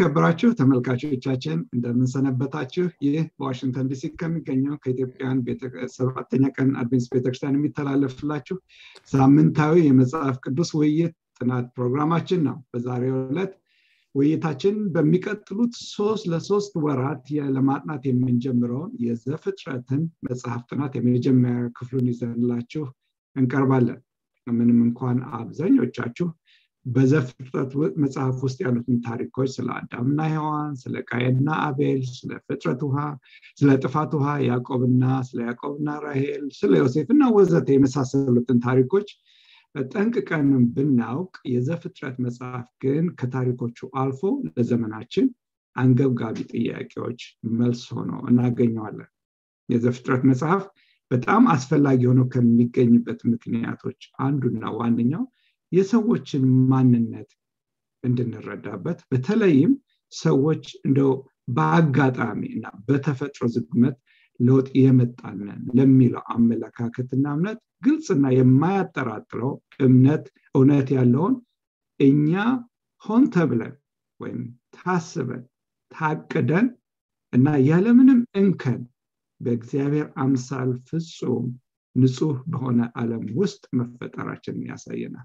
የተከበራችሁ ተመልካቾቻችን እንደምንሰነበታችሁ ይህ በዋሽንግተን ዲሲ ከሚገኘው ከኢትዮጵያን ሰባተኛ ቀን አድቬንስ ቤተክርስቲያን የሚተላለፍላችሁ ሳምንታዊ የመጽሐፍ ቅዱስ ውይይት ጥናት ፕሮግራማችን ነው በዛሬው ዕለት ውይይታችን በሚቀጥሉት ሶስት ለሶስት ወራት ለማጥናት የምንጀምረውን የዘፍጥረትን መጽሐፍ ጥናት የመጀመሪያ ክፍሉን ይዘንላችሁ እንቀርባለን ምንም እንኳን አብዛኞቻችሁ በዘፍጥረት መጽሐፍ ውስጥ ያሉትን ታሪኮች ስለ አዳምና ሔዋን ስለ ቃየና አቤል ስለ ፍጥረት ውሃ ስለ ጥፋት ውሃ ያዕቆብና ስለ ያዕቆብና ራሄል ስለ ዮሴፍና ወዘተ የመሳሰሉትን ታሪኮች ጠንቅቀንም ብናውቅ የዘፍጥረት መጽሐፍ ግን ከታሪኮቹ አልፎ ለዘመናችን አንገብጋቢ ጥያቄዎች መልስ ሆኖ እናገኘዋለን የዘፍጥረት መጽሐፍ በጣም አስፈላጊ ሆኖ ከሚገኝበት ምክንያቶች አንዱና ዋነኛው የሰዎችን ማንነት እንድንረዳበት በተለይም ሰዎች እንደው በአጋጣሚ እና በተፈጥሮ ዝግመት ለውጥ የመጣንን ለሚለው አመለካከትና እምነት ግልጽና የማያጠራጥረው እምነት እውነት ያለውን እኛ ሆን ተብለን ወይም ታስበን ታቅደን እና ያለምንም እንከን በእግዚአብሔር አምሳል ፍጹም ንጹህ በሆነ ዓለም ውስጥ መፈጠራችንን ያሳየናል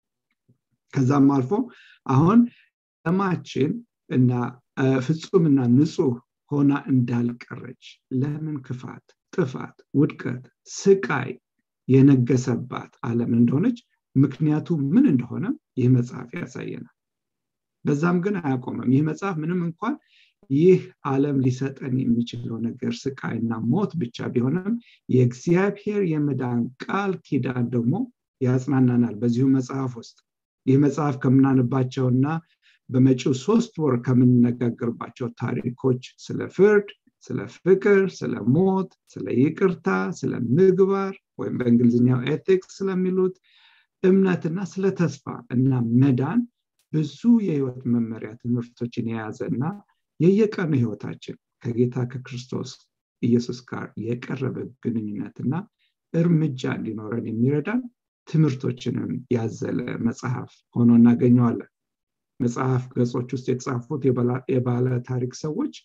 ከዛም አልፎ አሁን ዓለማችን እና ፍጹምና ንጹህ ሆና እንዳልቀረች ለምን ክፋት ጥፋት ውድቀት ስቃይ የነገሰባት ዓለም እንደሆነች ምክንያቱ ምን እንደሆነ ይህ መጽሐፍ ያሳየናል በዛም ግን አያቆመም ይህ መጽሐፍ ምንም እንኳን ይህ ዓለም ሊሰጠን የሚችለው ነገር ስቃይና ሞት ብቻ ቢሆንም የእግዚአብሔር የመዳን ቃል ኪዳን ደግሞ ያጽናናናል በዚሁ መጽሐፍ ውስጥ ይህ መጽሐፍ ከምናንባቸውና በመጪው ሶስት ወር ከምንነጋገርባቸው ታሪኮች ስለ ፍርድ ስለ ፍቅር ስለ ሞት ስለ ይቅርታ ስለ ምግባር ወይም በእንግሊዝኛው ኤቲክስ ስለሚሉት እምነትና ስለ ተስፋ እና መዳን ብዙ የህይወት መመሪያ ትምህርቶችን የያዘ እና የየቀኑ ህይወታችን ከጌታ ከክርስቶስ ኢየሱስ ጋር የቀረበ ግንኙነትና እርምጃ እንዲኖረን የሚረዳን ትምህርቶችንም ያዘለ መጽሐፍ ሆኖ እናገኘዋለን መጽሐፍ ገጾች ውስጥ የተጻፉት የባለ ታሪክ ሰዎች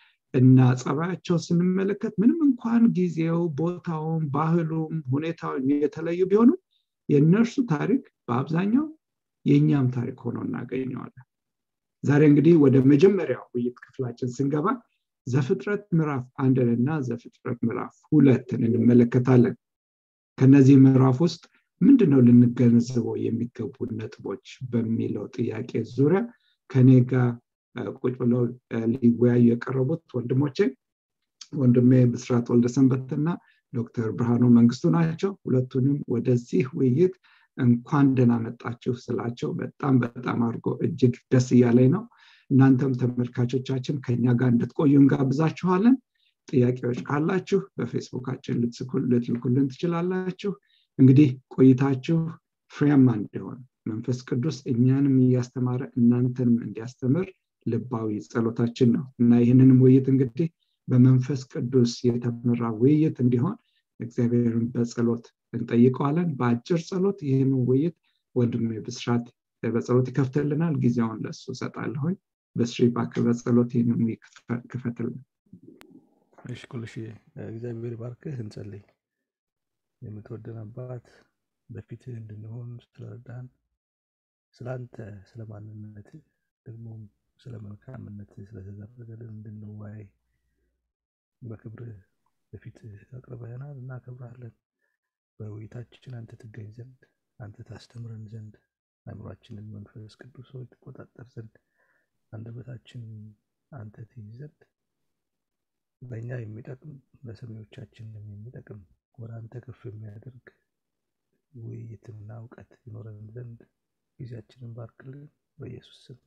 እና ጸባያቸው ስንመለከት ምንም እንኳን ጊዜው ቦታውም ባህሉም ሁኔታውን የተለዩ ቢሆኑም የእነርሱ ታሪክ በአብዛኛው የእኛም ታሪክ ሆኖ እናገኘዋለን ዛሬ እንግዲህ ወደ መጀመሪያው ውይይት ክፍላችን ስንገባ ዘፍጥረት ምዕራፍ አንድን እና ዘፍጥረት ምዕራፍ ሁለትን እንመለከታለን ከነዚህ ምዕራፍ ውስጥ ምንድነው ልንገነዘበው የሚገቡ ነጥቦች በሚለው ጥያቄ ዙሪያ ከኔ ጋር ቁጭ ብለው ሊወያዩ የቀረቡት ወንድሞቼ ወንድሜ ብስራት ወልደሰንበትና ዶክተር ብርሃኑ መንግስቱ ናቸው ሁለቱንም ወደዚህ ውይይት እንኳን ደህና መጣችሁ ስላቸው በጣም በጣም አድርጎ እጅግ ደስ እያለኝ ነው እናንተም ተመልካቾቻችን ከኛ ጋር እንድትቆዩ እንጋብዛችኋለን ጥያቄዎች ካላችሁ በፌስቡካችን ልትልኩልን ትችላላችሁ እንግዲህ ቆይታችሁ ፍሬያማ እንዲሆን መንፈስ ቅዱስ እኛንም እያስተማረ እናንተንም እንዲያስተምር ልባዊ ጸሎታችን ነው እና ይህንንም ውይይት እንግዲህ በመንፈስ ቅዱስ የተመራ ውይይት እንዲሆን እግዚአብሔርን በጸሎት እንጠይቀዋለን በአጭር ጸሎት ይህን ውይይት ወንድሜ ብስራት በጸሎት ይከፍትልናል ጊዜውን ለሱ ሰጣለሁኝ በስሪ ባክ በጸሎት ይህንን ክፈትልን እሺ ኩልሽ እግዚአብሔር ባርክህ እንጸልይ የምትወደን አባት በፊትህ እንድንሆን ስለረዳን ስለአንተ ስለ ማንነት ደግሞ ስለ መልካምነት ስለተደረገልን እንድንወያይ በክብርህ በፊት አቅርበህናል እናከብራለን በውይይታችን አንተ ትገኝ ዘንድ አንተ ታስተምረን ዘንድ አእምሯችንን መንፈስ ቅዱስ ሆይ ትቆጣጠር ዘንድ አንደበታችንን አንተ ትይዝ ዘንድ በእኛ የሚጠቅም ለሰሚዎቻችንም የሚጠቅም ወደ አንተ ከፍ የሚያደርግ ውይይትና እውቀት ይኖረን ዘንድ ጊዜያችንን ባርክልን በኢየሱስ ስም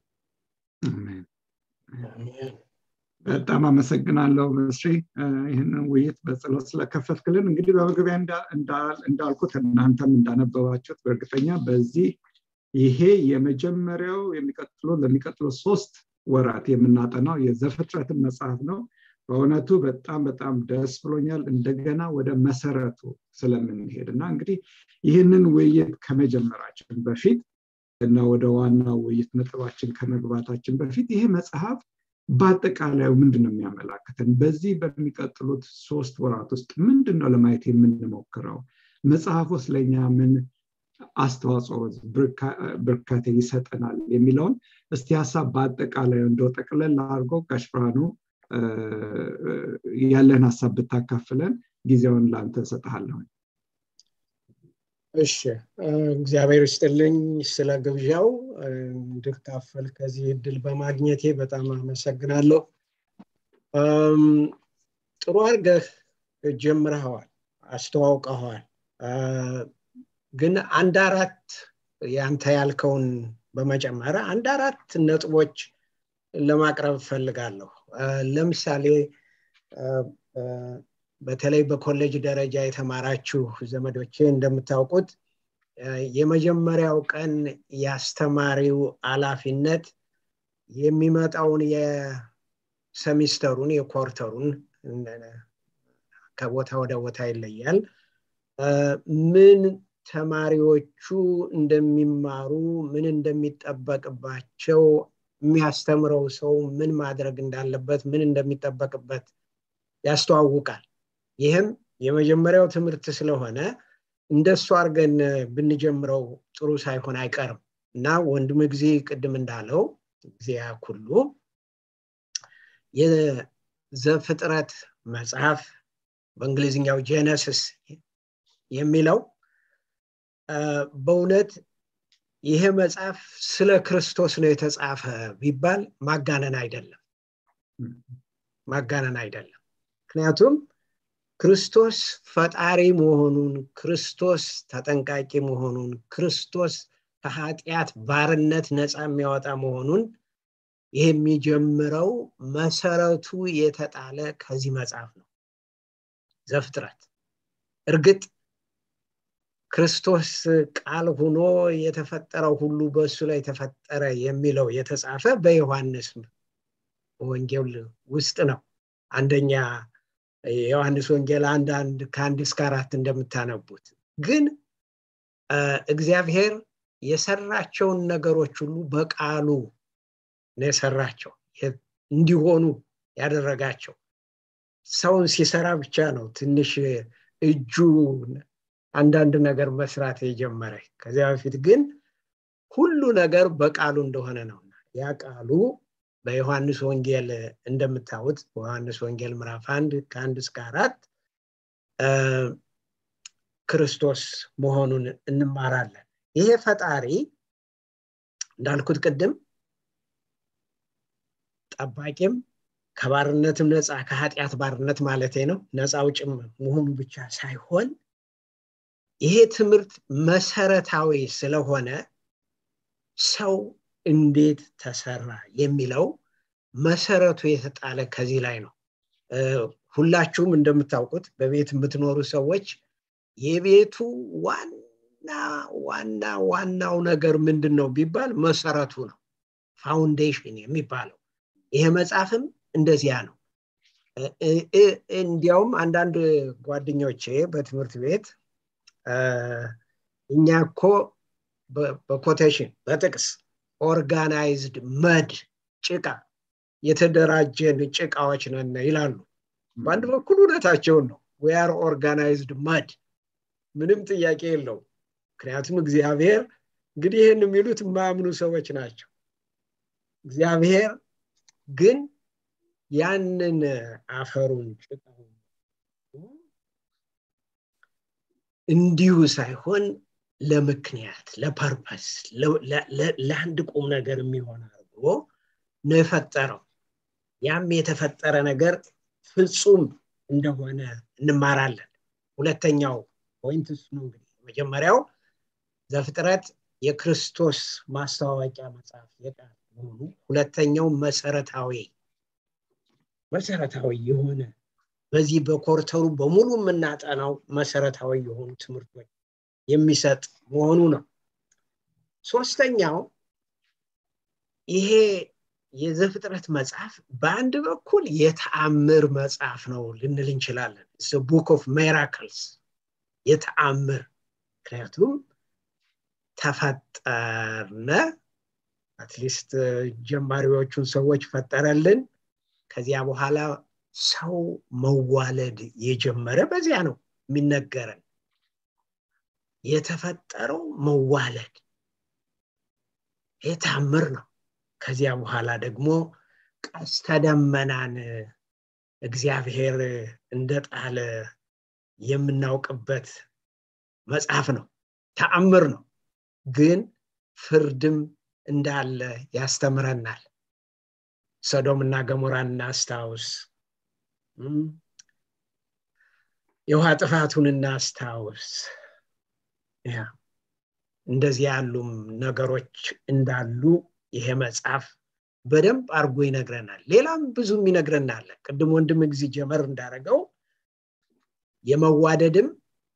በጣም አመሰግናለሁ መስሪ ይህንን ውይይት በጸሎት ስለከፈትክልን እንግዲህ በመግቢያ እንዳልኩት እናንተም እንዳነበባችሁት በእርግጠኛ በዚህ ይሄ የመጀመሪያው የሚቀጥሉ ለሚቀጥሉ ሶስት ወራት የምናጠናው የዘፍጥረትን መጽሐፍ ነው በእውነቱ በጣም በጣም ደስ ብሎኛል እንደገና ወደ መሰረቱ ስለምንሄድ እና እንግዲህ ይህንን ውይይት ከመጀመራችን በፊት እና ወደ ዋናው ውይይት ነጥባችን ከመግባታችን በፊት ይሄ መጽሐፍ በአጠቃላዩ ምንድን ነው የሚያመላክተን? በዚህ በሚቀጥሉት ሶስት ወራት ውስጥ ምንድን ነው ለማየት የምንሞክረው? መጽሐፍ ውስጥ ለእኛ ምን አስተዋጽኦ ብርካቴ ይሰጠናል የሚለውን እስቲ ሀሳብ በአጠቃላዩ እንደው ጠቅለል አድርጎ ጋሽ ብርሃኑ ያለን ሀሳብ ብታካፍለን ጊዜውን ለአንተ እሰጥሃለሁ። እሺ እግዚአብሔር ይስጥልኝ ስለ ግብዣው እንድካፈል ከዚህ እድል በማግኘቴ በጣም አመሰግናለሁ። ጥሩ አድርገህ ጀምረኸዋል፣ አስተዋውቀኸዋል። ግን አንድ አራት ያንተ ያልከውን በመጨመር አንድ አራት ነጥቦች ለማቅረብ እፈልጋለሁ። ለምሳሌ በተለይ በኮሌጅ ደረጃ የተማራችሁ ዘመዶቼ እንደምታውቁት የመጀመሪያው ቀን የአስተማሪው ኃላፊነት የሚመጣውን የሰሚስተሩን የኮርተሩን ከቦታ ወደ ቦታ ይለያል ምን ተማሪዎቹ እንደሚማሩ ምን እንደሚጠበቅባቸው የሚያስተምረው ሰው ምን ማድረግ እንዳለበት ምን እንደሚጠበቅበት ያስተዋውቃል ይህም የመጀመሪያው ትምህርት ስለሆነ እንደሱ አድርገን ብንጀምረው ጥሩ ሳይሆን አይቀርም እና ወንድም ጊዜ ቅድም እንዳለው ጊዜ ሁሉ የዘፍጥረት መጽሐፍ በእንግሊዝኛው ጄነሲስ የሚለው በእውነት ይሄ መጽሐፍ ስለ ክርስቶስ ነው የተጻፈ ቢባል ማጋነን አይደለም ማጋነን አይደለም ምክንያቱም ክርስቶስ ፈጣሪ መሆኑን ክርስቶስ ተጠንቃቂ መሆኑን ክርስቶስ ከኃጢአት ባርነት ነፃ የሚያወጣ መሆኑን ይህ የሚጀምረው መሰረቱ የተጣለ ከዚህ መጽሐፍ ነው ዘፍጥረት እርግጥ ክርስቶስ ቃል ሁኖ የተፈጠረው ሁሉ በእሱ ላይ ተፈጠረ የሚለው የተጻፈ በዮሐንስ ወንጌል ውስጥ ነው አንደኛ የዮሐንስ ወንጌል አንድ አንድ ከአንድ እስከ አራት እንደምታነቡት ግን እግዚአብሔር የሰራቸውን ነገሮች ሁሉ በቃሉ ነው የሰራቸው እንዲሆኑ ያደረጋቸው ሰውን ሲሰራ ብቻ ነው ትንሽ እጁ አንዳንድ ነገር መስራት የጀመረ ከዚያ በፊት ግን ሁሉ ነገር በቃሉ እንደሆነ ነው ያ ቃሉ በዮሐንስ ወንጌል እንደምታዩት በዮሐንስ ወንጌል ምዕራፍ አንድ ከአንድ እስከ አራት ክርስቶስ መሆኑን እንማራለን ይሄ ፈጣሪ እንዳልኩት ቅድም ጠባቂም ከባርነትም ነፃ ከኃጢአት ባርነት ማለት ነው ነፃ ውጭም መሆኑ ብቻ ሳይሆን ይሄ ትምህርት መሰረታዊ ስለሆነ ሰው እንዴት ተሰራ የሚለው መሰረቱ የተጣለ ከዚህ ላይ ነው ሁላችሁም እንደምታውቁት በቤት የምትኖሩ ሰዎች የቤቱ ዋና ዋና ዋናው ነገር ምንድን ነው ቢባል መሰረቱ ነው ፋውንዴሽን የሚባለው ይሄ መጽሐፍም እንደዚያ ነው እንዲያውም አንዳንድ ጓደኞቼ በትምህርት ቤት እኛ እኮ በኮቴሽን በጥቅስ ኦርጋናይዝድ መድ ጭቃ የተደራጀን ጭቃዎች ነን ይላሉ በአንድ በኩል እውነታቸውን ነው ዌአር ኦርጋናይዝድ መድ ምንም ጥያቄ የለው ምክንያቱም እግዚአብሔር እንግዲህ ይህን የሚሉት የማያምኑ ሰዎች ናቸው እግዚአብሔር ግን ያንን አፈሩን ጭቃውን እንዲሁ ሳይሆን ለምክንያት ለፐርፐስ ለአንድ ቁም ነገር የሚሆን አድርጎ ነው የፈጠረው ያም የተፈጠረ ነገር ፍጹም እንደሆነ እንማራለን ሁለተኛው ፖይንት እሱ ነው እንግዲህ መጀመሪያው ዘፍጥረት የክርስቶስ ማስተዋወቂያ መጽሐፍ የቃል መሆኑ ሁለተኛው መሰረታዊ መሰረታዊ የሆነ በዚህ በኮርተሩ በሙሉ የምናጠናው መሰረታዊ የሆኑ ትምህርቶች የሚሰጥ መሆኑ ነው ሶስተኛው ይሄ የዘፍጥረት መጽሐፍ በአንድ በኩል የተአምር መጽሐፍ ነው ልንል እንችላለን ቡክ ኦፍ ሜራክልስ የተአምር ምክንያቱም ተፈጠርነ አትሊስት ጀማሪዎቹን ሰዎች ፈጠረልን ከዚያ በኋላ ሰው መዋለድ የጀመረ በዚያ ነው የሚነገረን የተፈጠረው መዋለድ የታምር ነው ከዚያ በኋላ ደግሞ ቀስተ ደመናን እግዚአብሔር እንደጣለ የምናውቅበት መጽሐፍ ነው ተአምር ነው ግን ፍርድም እንዳለ ያስተምረናል ሰዶምና ገሞራን እናስታውስ የውሃ ጥፋቱን እናስታውስ እንደዚህ ያሉም ነገሮች እንዳሉ ይሄ መጽሐፍ በደንብ አድርጎ ይነግረናል ሌላም ብዙም ይነግረናል ቅድም ወንድም ጊዜ ጀመር እንዳደረገው የመዋደድም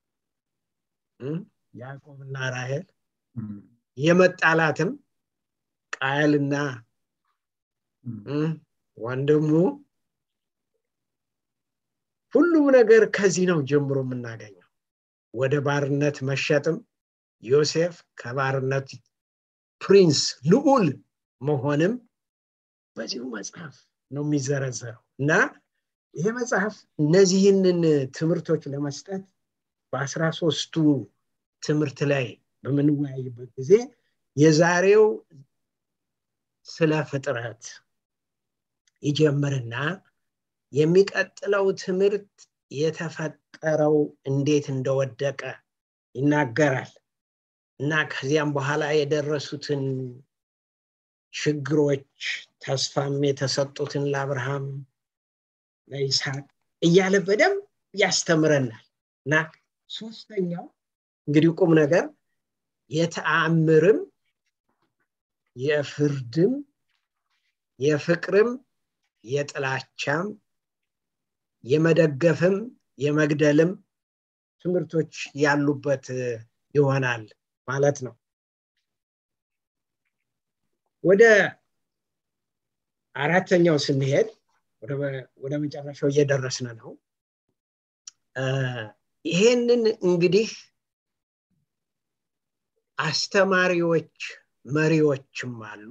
ያዕቆብና ራሄል የመጣላትም ቃየልና ወንድሙ ሁሉም ነገር ከዚህ ነው ጀምሮ የምናገኘው ወደ ባርነት መሸጥም ዮሴፍ ከባርነት ፕሪንስ ልዑል መሆንም በዚሁ መጽሐፍ ነው የሚዘረዘረው እና ይሄ መጽሐፍ እነዚህንን ትምህርቶች ለመስጠት በአስራ ሶስቱ ትምህርት ላይ በምንወያይበት ጊዜ የዛሬው ስለ ፍጥረት ይጀምርና የሚቀጥለው ትምህርት የተፈጠረው እንዴት እንደወደቀ ይናገራል እና ከዚያም በኋላ የደረሱትን ችግሮች ተስፋም የተሰጡትን ለአብርሃም ለይስሐቅ እያለ በደንብ ያስተምረናል እና ሶስተኛው እንግዲህ ቁም ነገር የተአምርም የፍርድም የፍቅርም የጥላቻም የመደገፍም የመግደልም ትምህርቶች ያሉበት ይሆናል ማለት ነው ወደ አራተኛው ስንሄድ ወደ መጨረሻው እየደረስን ነው ይሄንን እንግዲህ አስተማሪዎች መሪዎችም አሉ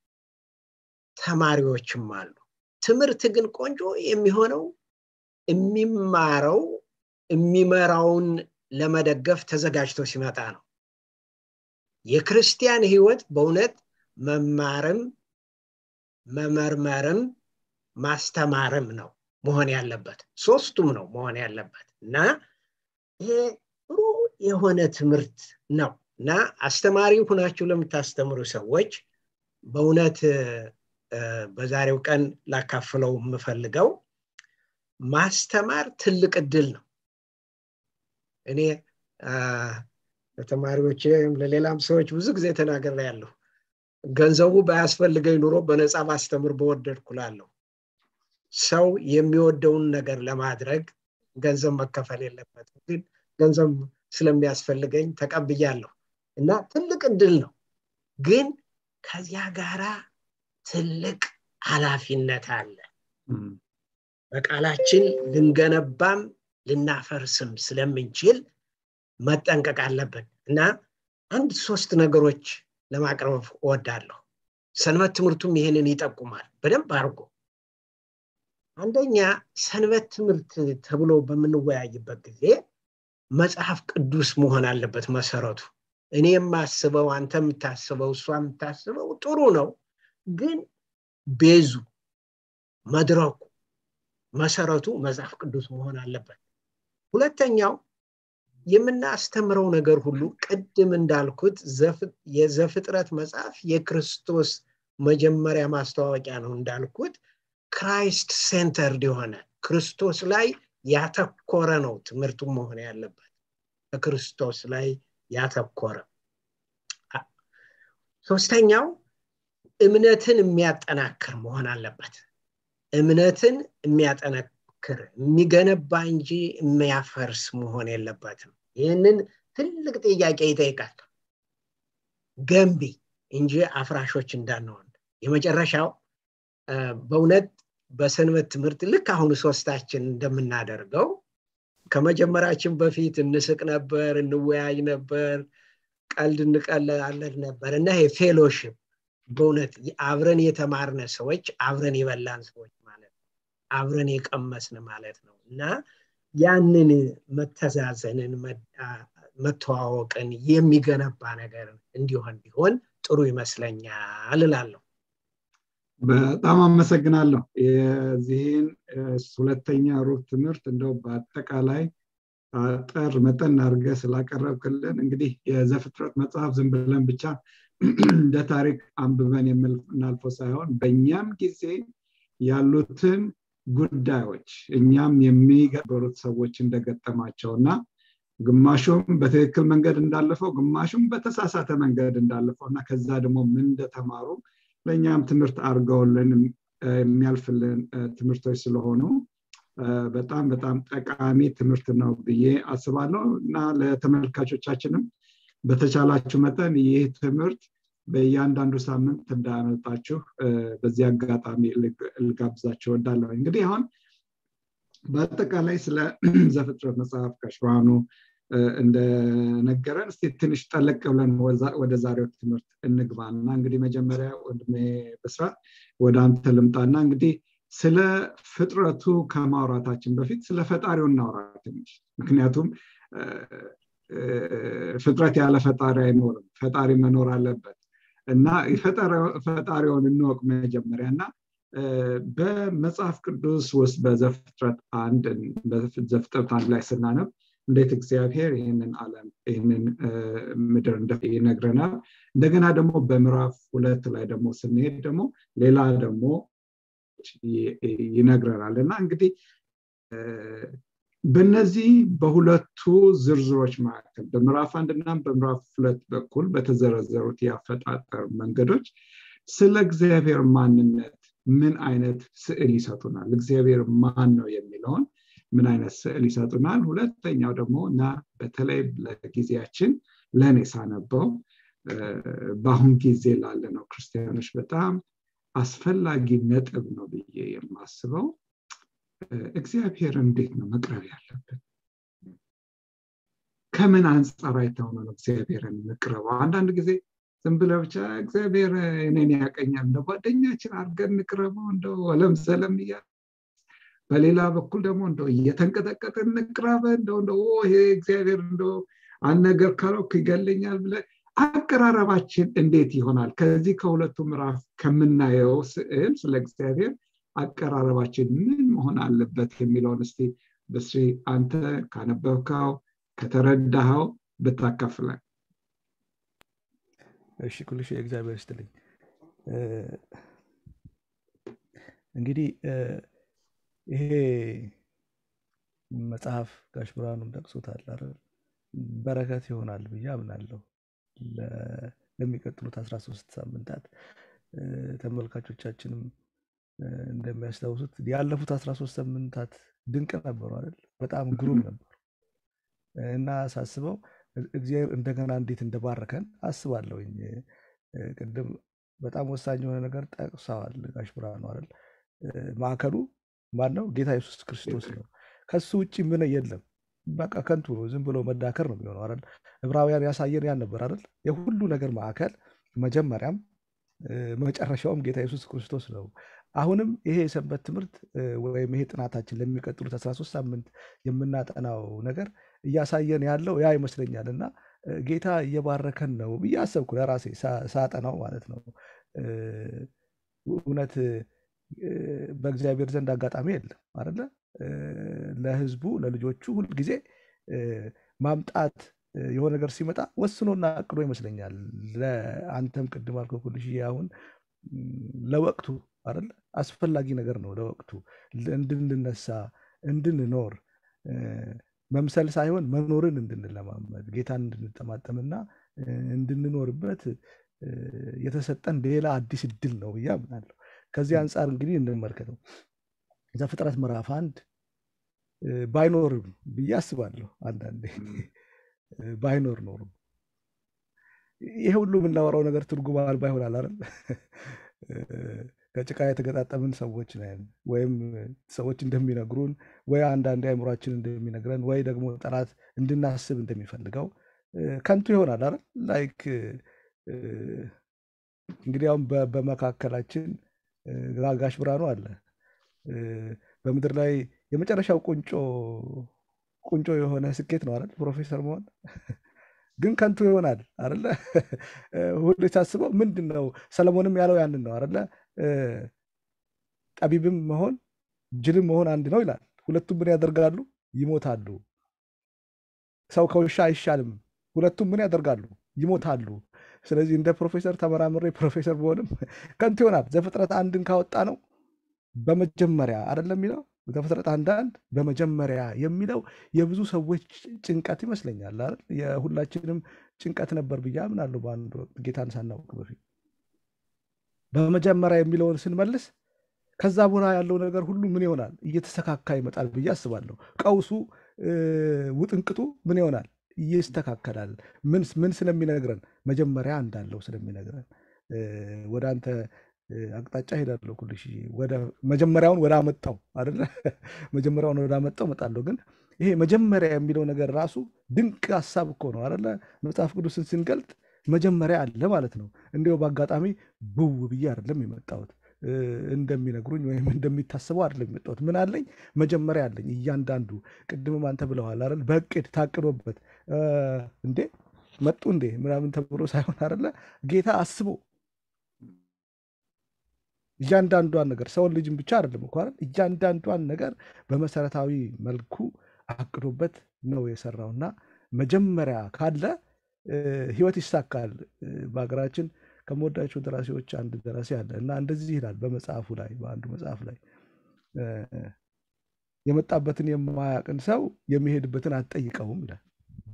ተማሪዎችም አሉ ትምህርት ግን ቆንጆ የሚሆነው የሚማረው የሚመራውን ለመደገፍ ተዘጋጅቶ ሲመጣ ነው የክርስቲያን ህይወት በእውነት መማርም መመርመርም ማስተማርም ነው መሆን ያለበት ሶስቱም ነው መሆን ያለበት እና ይሄ ጥሩ የሆነ ትምህርት ነው እና አስተማሪ ሁናችሁ ለምታስተምሩ ሰዎች በእውነት በዛሬው ቀን ላካፍለው የምፈልገው ማስተማር ትልቅ እድል ነው እኔ ለተማሪዎች ለሌላም ሰዎች ብዙ ጊዜ ተናገር ያለሁ ገንዘቡ ባያስፈልገኝ ኑሮ በነፃ ማስተምር በወደድኩላለሁ ሰው የሚወደውን ነገር ለማድረግ ገንዘብ መከፈል የለበትም ግን ገንዘብ ስለሚያስፈልገኝ ተቀብያለሁ እና ትልቅ እድል ነው ግን ከዚያ ጋራ ትልቅ ኃላፊነት አለ በቃላችን ልንገነባም ልናፈርስም ስለምንችል መጠንቀቅ አለብን እና አንድ ሶስት ነገሮች ለማቅረብ እወዳለሁ ሰንበት ትምህርቱም ይህንን ይጠቁማል በደንብ አድርጎ አንደኛ ሰንበት ትምህርት ተብሎ በምንወያይበት ጊዜ መጽሐፍ ቅዱስ መሆን አለበት መሰረቱ እኔ የማስበው አንተ የምታስበው እሷ የምታስበው ጥሩ ነው ግን ቤዙ መድረኩ መሰረቱ መጽሐፍ ቅዱስ መሆን አለበት ሁለተኛው የምናስተምረው ነገር ሁሉ ቅድም እንዳልኩት የዘፍጥረት መጽሐፍ የክርስቶስ መጀመሪያ ማስተዋወቂያ ነው እንዳልኩት ክራይስት ሴንተርድ የሆነ ክርስቶስ ላይ ያተኮረ ነው ትምህርቱ መሆን ያለበት በክርስቶስ ላይ ያተኮረ ሶስተኛው እምነትን የሚያጠናክር መሆን አለበት እምነትን የሚያጠነክር የሚገነባ እንጂ የሚያፈርስ መሆን የለበትም ይህንን ትልቅ ጥያቄ ይጠይቃል ገንቢ እንጂ አፍራሾች እንዳንሆን የመጨረሻው በእውነት በሰንበት ትምህርት ልክ አሁን ሶስታችን እንደምናደርገው ከመጀመራችን በፊት እንስቅ ነበር እንወያይ ነበር ቀልድ እንቀልድ ነበር እና ይሄ ፌሎሽፕ በእውነት አብረን የተማርነ ሰዎች አብረን የበላን ሰዎች ማለት ነው አብረን የቀመስን ማለት ነው እና ያንን መተዛዘንን መተዋወቅን የሚገነባ ነገር እንዲሆን ቢሆን ጥሩ ይመስለኛል እላለሁ በጣም አመሰግናለሁ የዚህን ሁለተኛ ሩብ ትምህርት እንደው በአጠቃላይ አጠር መጠን አድርገ ስላቀረብክልን እንግዲህ የዘፍጥረት መጽሐፍ ዝም ብለን ብቻ እንደ ታሪክ አንብበን የምናልፈው ሳይሆን በእኛም ጊዜ ያሉትን ጉዳዮች እኛም የሚገበሩት ሰዎች እንደገጠማቸው እና ግማሹም በትክክል መንገድ እንዳለፈው ግማሹም በተሳሳተ መንገድ እንዳለፈው እና ከዛ ደግሞ ምን እንደተማሩ ለእኛም ትምህርት አድርገውልን የሚያልፍልን ትምህርቶች ስለሆኑ በጣም በጣም ጠቃሚ ትምህርት ነው ብዬ አስባለሁ እና ለተመልካቾቻችንም በተቻላችሁ መጠን ይህ ትምህርት በእያንዳንዱ ሳምንት እንዳያመልጣችሁ በዚህ አጋጣሚ ልጋብዛችሁ ወዳለሁ እንግዲህ አሁን በአጠቃላይ ስለ ዘፍጥረት መጽሐፍ ከሽብርሃኑ እንደነገረን እስቲ ትንሽ ጠለቅ ብለን ወደ ዛሬው ትምህርት እንግባና እንግዲህ መጀመሪያ ወንድሜ በስራት ወደ አንተ ልምጣና እንግዲህ ስለ ፍጥረቱ ከማውራታችን በፊት ስለ ፈጣሪው እናውራ ትንሽ ምክንያቱም ፍጥረት ያለ ፈጣሪ አይኖርም ፈጣሪ መኖር አለበት እና ፈጣሪውን እንወቅ መጀመሪያ እና በመጽሐፍ ቅዱስ ውስጥ በዘፍጥረት አንድ ዘፍጥረት አንድ ላይ ስናነብ እንዴት እግዚአብሔር ይህንን ዓለም ይህንን ምድር ይነግረናል እንደገና ደግሞ በምዕራፍ ሁለት ላይ ደግሞ ስንሄድ ደግሞ ሌላ ደግሞ ይነግረናል እና እንግዲህ በነዚህ በሁለቱ ዝርዝሮች መካከል በምዕራፍ አንድና በምዕራፍ ሁለት በኩል በተዘረዘሩት የአፈጣጠር መንገዶች ስለ እግዚአብሔር ማንነት ምን አይነት ስዕል ይሰጡናል እግዚአብሔር ማን ነው የሚለውን ምን አይነት ስዕል ይሰጡናል ሁለተኛው ደግሞ እና በተለይ ለጊዜያችን ለእኔ ሳነበው በአሁን ጊዜ ላለ ነው ክርስቲያኖች በጣም አስፈላጊ ነጥብ ነው ብዬ የማስበው እግዚአብሔር እንዴት ነው መቅረብ ያለብን ከምን አንጻር አይተው ነው እግዚአብሔርን እንቅረበው አንዳንድ ጊዜ ዝም ብለ ብቻ እግዚአብሔር እኔን ያቀኛል እንደ ጓደኛችን አድርገን እንቅረበው እንደው ወለም ዘለም እያለ በሌላ በኩል ደግሞ እንደው እየተንቀጠቀጥ እንቅረበ እንደው እንደ ይሄ እግዚአብሔር እንደ አንድ ነገር ካለው ይገለኛል ብለ አቀራረባችን እንዴት ይሆናል ከዚህ ከሁለቱ ምዕራፍ ከምናየው ስዕል ስለ እግዚአብሔር አቀራረባችን ምን መሆን አለበት የሚለውን እስቲ በስሪ አንተ ካነበብከው ከተረዳኸው ብታካፍለን እሺ ኩልሽ የእግዚአብሔር ስትልኝ እንግዲህ ይሄ መጽሐፍ ጋሽ ብርሃኑም ጠቅሶታል አይደል በረከት ይሆናል ብዬ አምናለሁ ለሚቀጥሉት 13 ሳምንታት ተመልካቾቻችንም እንደሚያስታውሱት ያለፉት 13 ሳምንታት ድንቅ ነበሩ አይደል በጣም ግሩም ነበሩ እና ሳስበው እግዚአብሔር እንደገና እንዴት እንደባረከን አስባለሁኝ ቅድም በጣም ወሳኝ የሆነ ነገር ጠቅሰዋል ጋሽ ብርሃኑ አይደል ማዕከሉ ማን ነው ጌታ ኢየሱስ ክርስቶስ ነው ከሱ ውጭ ምን የለም በቃ ከንቱ ነው ዝም ብሎ መዳከር ነው የሚሆነው አይደል ዕብራውያን ያሳየን ያን ነበር አይደል የሁሉ ነገር ማዕከል መጀመሪያም መጨረሻውም ጌታ ኢየሱስ ክርስቶስ ነው አሁንም ይሄ የሰንበት ትምህርት ወይም ይሄ ጥናታችን ለሚቀጥሉት 13 ሳምንት የምናጠናው ነገር እያሳየን ያለው ያ ይመስለኛል እና ጌታ እየባረከን ነው ብዬ አሰብኩ ለራሴ ሳጠናው ማለት ነው እውነት በእግዚአብሔር ዘንድ አጋጣሚ የለም አደለ ለህዝቡ ለልጆቹ ሁልጊዜ ማምጣት የሆነ ነገር ሲመጣ ወስኖና አቅዶ ይመስለኛል ለአንተም ቅድም አልከው ኩልሽ አሁን ለወቅቱ አይደል አስፈላጊ ነገር ነው ለወቅቱ እንድንነሳ እንድንኖር መምሰል ሳይሆን መኖርን እንድንለማመድ ጌታን እንድንጠማጠምና እንድንኖርበት የተሰጠን ሌላ አዲስ እድል ነው ብዬ አምናለሁ ከዚህ አንጻር እንግዲህ እንመልከተው ዘፍጥረት ምዕራፍ አንድ ባይኖርም ብዬ አስባለሁ አንዳንዴ ባይኖር ኖሩ ይሄ ሁሉ የምናወራው ነገር ትርጉም አልባ ይሆናል አይደል ከጭቃ የተገጣጠምን ሰዎች ነን ወይም ሰዎች እንደሚነግሩን ወይ አንዳንድ አይምሯችን እንደሚነግረን ወይ ደግሞ ጠላት እንድናስብ እንደሚፈልገው ከንቱ ይሆናል አይደል? ላይክ እንግዲህ አሁን በመካከላችን ጋሽ ብርሃኑ አለ። በምድር ላይ የመጨረሻው ቁንጮ ቁንጮ የሆነ ስኬት ነው አይደል? ፕሮፌሰር መሆን ግን ከንቱ ይሆናል አይደለ? ሁሉ ሳስበው ምንድን ነው ሰለሞንም ያለው ያንን ነው አይደለ? ጠቢብም መሆን ጅልም መሆን አንድ ነው ይላል። ሁለቱም ምን ያደርጋሉ? ይሞታሉ። ሰው ከውሻ አይሻልም። ሁለቱም ምን ያደርጋሉ? ይሞታሉ። ስለዚህ እንደ ፕሮፌሰር ተመራምሬ ፕሮፌሰር በሆንም ከንቱ ይሆናል። ዘፍጥረት አንድን ካወጣ ነው በመጀመሪያ አይደለም የሚለው ዘፍጥረት አንዳንድ በመጀመሪያ የሚለው የብዙ ሰዎች ጭንቀት ይመስለኛል አይደል? የሁላችንም ጭንቀት ነበር ብዬ አምናለሁ። በአንድ ወቅት ጌታን ሳናውቅ በፊት በመጀመሪያ የሚለውን ስንመልስ ከዛ በኋላ ያለው ነገር ሁሉ ምን ይሆናል? እየተስተካካ ይመጣል ብዬ አስባለሁ። ቀውሱ ውጥንቅጡ ምን ይሆናል? ይስተካከላል። ምን ምን ስለሚነግረን መጀመሪያ እንዳለው ስለሚነግረን ወደ አንተ አቅጣጫ ሄዳለሁ ኩልሽ ወደ መጀመሪያውን ወደ አመጣው አይደለ መጀመሪያውን ወደ አመጣው እመጣለሁ። ግን ይሄ መጀመሪያ የሚለው ነገር ራሱ ድንቅ ሀሳብ እኮ ነው አይደለ? መጽሐፍ ቅዱስን ስንገልጥ መጀመሪያ አለ ማለት ነው። እንዲያው በአጋጣሚ ብው ብዬ አይደለም የመጣሁት እንደሚነግሩኝ ወይም እንደሚታስበው አይደለም የመጣሁት። ምን አለኝ? መጀመሪያ አለኝ። እያንዳንዱ ቅድምም አንተ ብለዋል አይደል? በእቅድ ታቅዶበት እንዴ መጡ እንዴ ምናምን ተብሎ ሳይሆን አይደለ? ጌታ አስቦ እያንዳንዷን ነገር ሰውን ልጅም ብቻ አይደለም እኮ አይደል? እያንዳንዷን ነገር በመሰረታዊ መልኩ አቅዶበት ነው የሰራውና መጀመሪያ ካለ ህይወት ይሳካል። በሀገራችን ከምወዳቸው ደራሲዎች አንድ ደራሲ አለ እና እንደዚህ ይላል በመጽሐፉ ላይ በአንዱ መጽሐፍ ላይ የመጣበትን የማያቅን ሰው የሚሄድበትን አትጠይቀውም ይላል።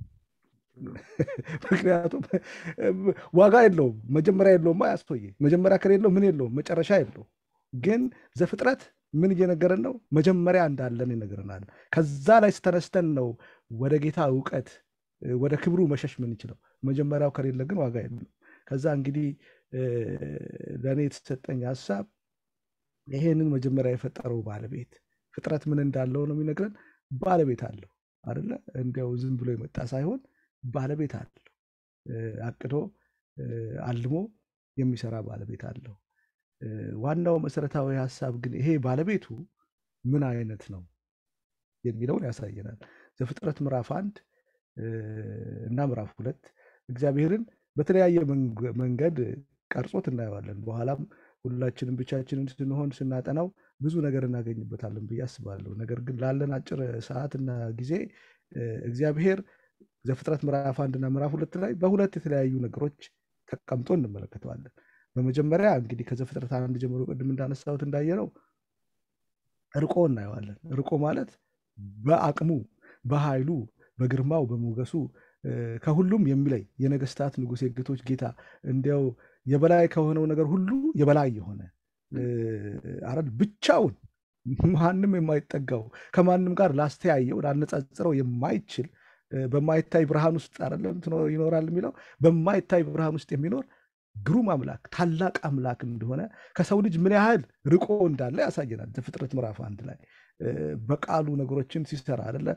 ምክንያቱም ዋጋ የለውም፣ መጀመሪያ የለውም። ያስቶዬ መጀመሪያ ከሌለው ምን የለውም፣ መጨረሻ የለው። ግን ዘፍጥረት ምን እየነገረን ነው? መጀመሪያ እንዳለን ይነግረናል። ከዛ ላይ ስተነስተን ነው ወደ ጌታ እውቀት ወደ ክብሩ መሸሽ ምንችለው። መጀመሪያው ከሌለ ግን ዋጋ የለው። ከዛ እንግዲህ ለእኔ የተሰጠኝ ሀሳብ ይሄንን መጀመሪያ የፈጠረው ባለቤት ፍጥረት ምን እንዳለው ነው የሚነግረን። ባለቤት አለው አደለ? እንዲያው ዝም ብሎ የመጣ ሳይሆን ባለቤት አለው። አቅዶ አልሞ የሚሰራ ባለቤት አለው። ዋናው መሰረታዊ ሀሳብ ግን ይሄ ባለቤቱ ምን አይነት ነው የሚለውን ያሳየናል። ዘፍጥረት ምዕራፍ አንድ እና ምዕራፍ ሁለት እግዚአብሔርን በተለያየ መንገድ ቀርጾት እናየዋለን። በኋላም ሁላችንም ብቻችንን ስንሆን ስናጠናው ብዙ ነገር እናገኝበታለን ብዬ አስባለሁ። ነገር ግን ላለን አጭር ሰዓትና ጊዜ እግዚአብሔር ዘፍጥረት ምዕራፍ አንድና ምዕራፍ ሁለት ላይ በሁለት የተለያዩ ነገሮች ተቀምጦ እንመለከተዋለን። በመጀመሪያ እንግዲህ ከዘፍጥረት አንድ ጀምሮ ቅድም እንዳነሳሁት እንዳየነው ርቆ እናየዋለን። ርቆ ማለት በአቅሙ በኃይሉ በግርማው በሞገሱ ከሁሉም የሚለይ የነገስታት ንጉሥ የጌቶች ጌታ እንዲያው የበላይ ከሆነው ነገር ሁሉ የበላይ የሆነ አረድ ብቻውን ማንም የማይጠጋው ከማንም ጋር ላስተያየው ላነጻጽረው የማይችል በማይታይ ብርሃን ውስጥ አይደለም ይኖራል የሚለው በማይታይ ብርሃን ውስጥ የሚኖር ግሩም አምላክ ታላቅ አምላክ እንደሆነ ከሰው ልጅ ምን ያህል ርቆ እንዳለ ያሳየናል። ዘፍጥረት ምዕራፍ አንድ ላይ በቃሉ ነገሮችን ሲሰራ አደለ